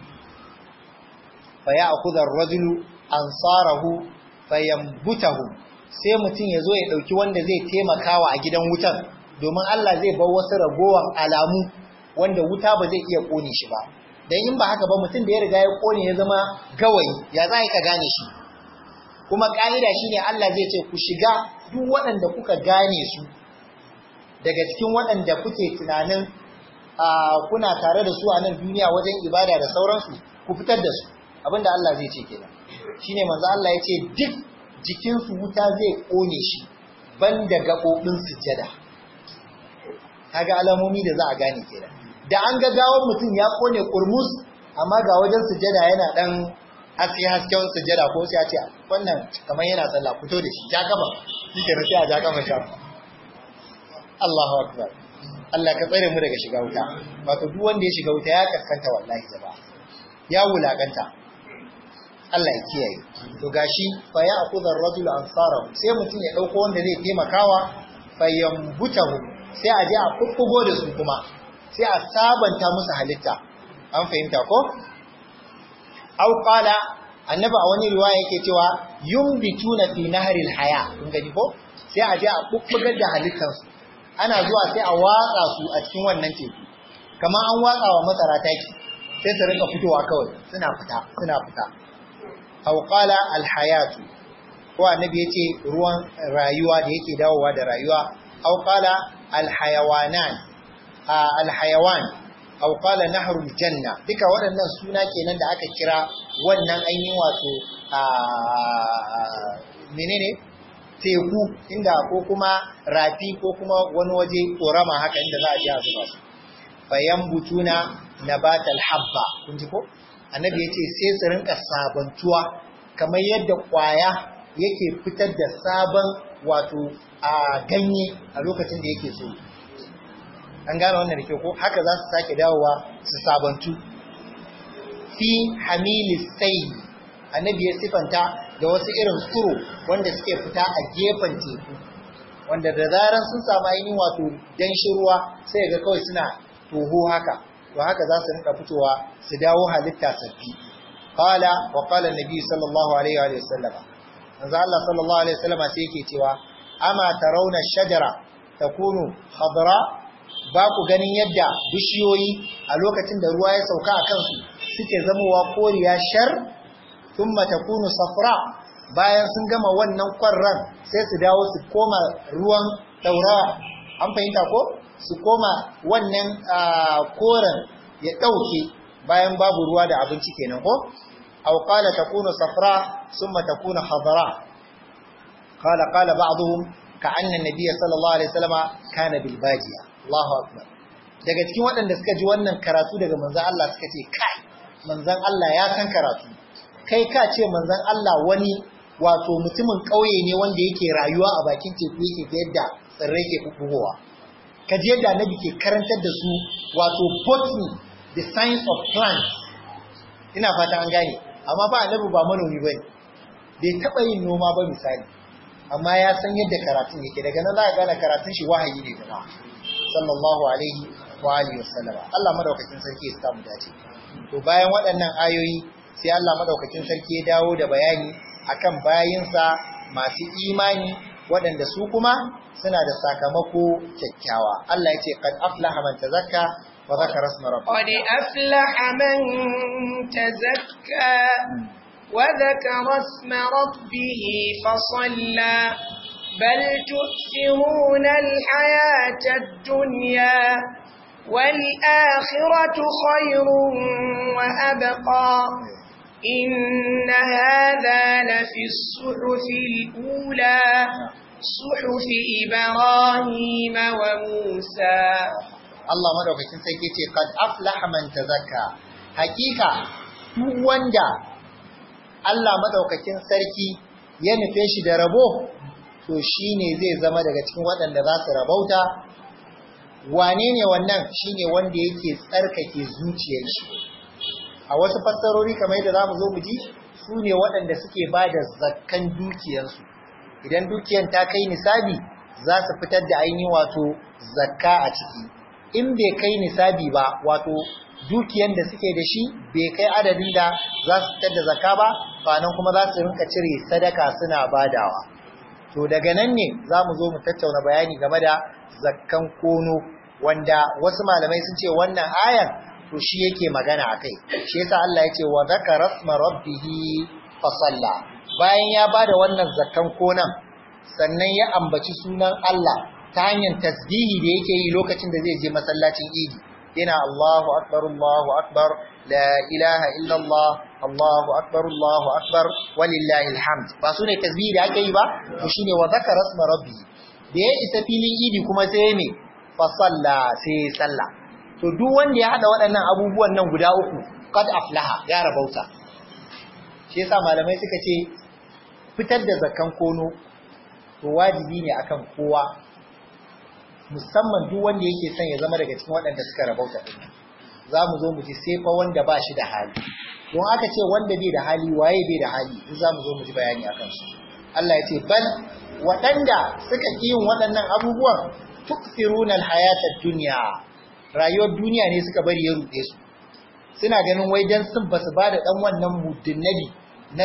fa ya'khudha ar-rajulu ansarahu fayambutahu sai mutum ya zo ya dauki wanda zai taimakawa a gidan wutan domin Allah zai bar wasu ragowan alamu wanda wuta ba zai iya kone shi ba dan in ba haka ba mutum da ya riga ya kone ya zama gawayi ya za ka gane shi kuma ka'ida shine Allah zai ce ku shiga duk waɗanda kuka gane su daga cikin waɗanda kuke tunanin kuna tare da su a nan duniya wajen ibada da sauransu ku fitar da su abinda Allah zai ce kenan shine manzo Allah ya ce duk jikinsu wuta zai kone shi banda gaɓoɓin sujjada kaga alamomi da za a gane kenan da an ga gawon mutum ya kone kurmus amma ga wajen sujjada yana dan haske hasken sujjada ko sai a ce wannan kamar yana sallah fito da shi ja gaba shi ke sai a ja gaba sha Allahu akbar Allah ka tsare mu daga shiga wuta wato duk wanda ya shiga wuta ya kaskanta wallahi jama'a ya wulakanta Allah ya kiyaye to gashi fa ya akudha ar-rajulu ansarahu sai mutum ya dauko wanda zai taimakawa fa yambutahu sai a je a kukkugo da su kuma sai a sabanta musu halitta an fahimta ko aw qala annabi a wani riwaya yake cewa yumbituna fi nahril haya kun gani ko sai a je a kukkugar da halittansu ana zuwa sai a watsa su a cikin wannan teku kamar an watsa wa masara taki sai su rinka fitowa kawai suna fita suna fita aw qala al hayatu ko annabi yace ruwan rayuwa da yake dawowa da rayuwa aw qala alhayawanan alhayawan aw qala nahrul janna duka waɗannan suna kenan da aka kira wannan ainihin wato menene teku inda ko kuma rafi ko kuma wani waje korama haka inda za a je a zuba su fayan butuna nabatal habba kun ji ko annabi yace sai su rinka sabantuwa kamar yadda kwaya yake fitar da sabon wato a ganye a lokacin da yake so an gane wannan da ke ko haka za su sake dawowa su sabantu fi hamilis sai annabi ya sifanta da wasu irin tsuro wanda suke fita a gefen teku wanda da zaran sun samu ainihin wato danshin ruwa sai ga kawai suna toho haka to haka za su rinka fitowa su dawo halitta sabbi qala wa qala annabi sallallahu alaihi wa sallama manzo Allah sallallahu alaihi wa sallama sai yake cewa ama tarawna shajara takunu khadra ba ku ganin yadda bishiyoyi a lokacin da ruwa ya sauka a kansu suke zamowa koriya shar thumma takunu safra bayan sun gama wannan kwarran sai su dawo su koma ruwan daurawa an fahimta ko su koma wannan koren ya ɗauke bayan babu ruwa da abinci kenan ko aw qala takunu safra thumma takunu khadra qala qala ba'dhum ka'anna an-nabiy sallallahu alaihi wasallam kana bil badiya Allahu akbar daga cikin waɗanda suka ji wannan karatu daga manzon Allah suka ce kai manzon Allah ya san karatu kai ka ce manzon Allah wani wato mutumin ƙauye ne wanda yake rayuwa a bakin teku yake ga yadda tsirrai ke bugowa ka ji yadda annabi ke karantar da su wato botany the science of plants ina fata an gane amma ba annabi ba manomi bane bai taba yin noma ba misali amma ya san yadda karatun yake daga nan za ka gane karatun shi wahayi ne kuma sallallahu alaihi wa alihi wasallama Allah madaukakin sarki ya samu dace to bayan waɗannan ayoyi sai Allah madaukakin sarki ya dawo da bayani akan bayinsa masu imani waɗanda su kuma suna da sakamako kyakkyawa Allah ya ce qad aflaha man tazakka wa zakara isma rabbih qad aflaha man tazakka wa zakara isma rabbih fa salla bal tu'thiruna al-hayata ad-dunya والآخرة خير وأبقى إن هذا لفي الصحف الأولى صحف إبراهيم وموسى Allah madaukakin sarki ce qad aflaha man tazakka hakika duk wanda Allah madaukakin sarki ya nufe shi da rabo to shine zai zama daga cikin waɗanda za su rabauta wane ne wannan shine wanda yake tsarkake zuciyar shi a wasu fassarori kamar yadda zamu zo mu ji su ne waɗanda suke ba da zakkan dukiyarsu idan dukiyar ta kai nisabi za su fitar da ainihin wato zakka a ciki in bai kai nisabi ba wato dukiyar da suke da shi bai kai adadin da za su fitar da zakka ba nan kuma za su rinka cire sadaka suna badawa to daga nan ne za mu zo mu tattauna bayani game da zakkan kono wanda wasu malamai sun ce wannan ayan to shi yake magana akai shi yasa Allah ya ce wa zakara rasma rabbihi fa salla bayan ya bada wannan zakkan konan sannan ya ambaci sunan Allah ta hanyar tasbihi da yake yi lokacin da zai je masallacin Idi yana Allahu akbar Allahu akbar la ilaha illa Allah Allahu akbar Allahu akbar walillahi alhamd ba su ne tasbihi da ake yi ba to shine wa zakara rasma rabbihi da ya isa filin Idi kuma sai ne fa salla sai sallah to duk wanda ya hada waɗannan abubuwan nan guda uku qad aflaha ya rabauta shi yasa malamai suka ce fitar da zakan kono to wajibi ne akan kowa musamman duk wanda yake son ya zama daga cikin waɗanda suka rabauta din za mu zo mu ji sai fa wanda ba shi da hali don aka ce wanda bai da hali waye bai da hali in za mu zo mu ji bayani akan su Allah ya ce bal waɗanda suka ƙi yin waɗannan abubuwan tukfiruna alhayata dunya rayuwar duniya ne suka bari ya ruɗe su suna ganin wai dan sun basu ba da ɗan wannan muddinnabi na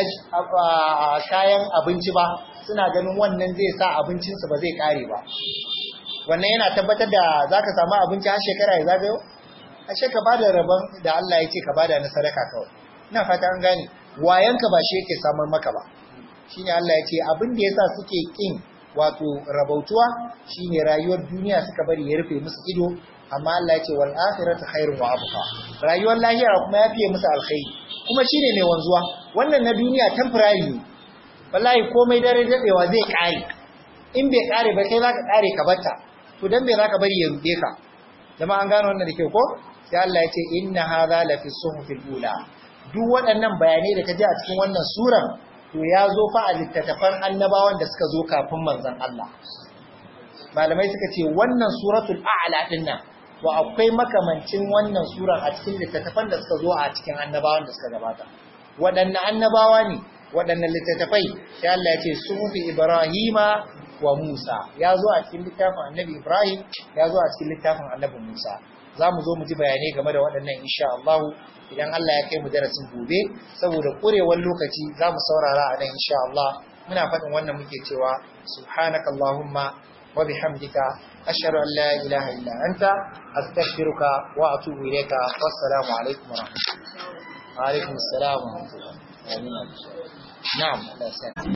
kayan abinci ba suna ganin wannan zai sa abincinsu ba zai ƙare ba wannan yana tabbatar da za ka samu abinci har shekara ya zagayo ashe ka ba da rabon da Allah ya ce ka ba da na sadaka kawai ina fata an gane wayanka ba shi yake samar maka ba shine Allah ya ce abin da yasa suke kin wato rabautuwa shine rayuwar duniya suka bari ya rufe musu ido amma Allah ya ce wal akhiratu khairun wa abqa rayuwar lahira kuma ya fiye musu alkhairi kuma shine mai wanzuwa wannan na duniya temporary ne wallahi komai dare dadewa zai kare in bai kare ba kai zaka kare ka batta to dan bai zaka bari ya rude ka jama'a an gano wannan da kyau ko sai Allah ya ce inna hadha la fi suhufil ula duk waɗannan bayanai da ka ji a cikin wannan suran to ya zo fa a littattafan annabawan da suka zo kafin manzon Allah malamai suka ce wannan suratul a'la din nan to akwai makamancin wannan suran a cikin littattafan da suka zo a cikin annabawan da suka gabata waɗanne annabawa ne waɗanne littattafai sai Allah ya ce sufi ibrahima wa musa ya zo a cikin littafin annabi ibrahim ya zo a cikin littafin annabi musa za mu zo mu ji bayanai game da waɗannan insha Allah idan Allah ya kai mu darasin gobe saboda ƙurewar lokaci za mu saurara a nan insha Allah muna faɗin wannan muke cewa subhanakallahumma wa bihamdika ashhadu an la ilaha illa anta astaghfiruka wa atubu ilayka wassalamu alaikum wa rahmatullahi wa alaikum assalam wa rahmatullahi na'am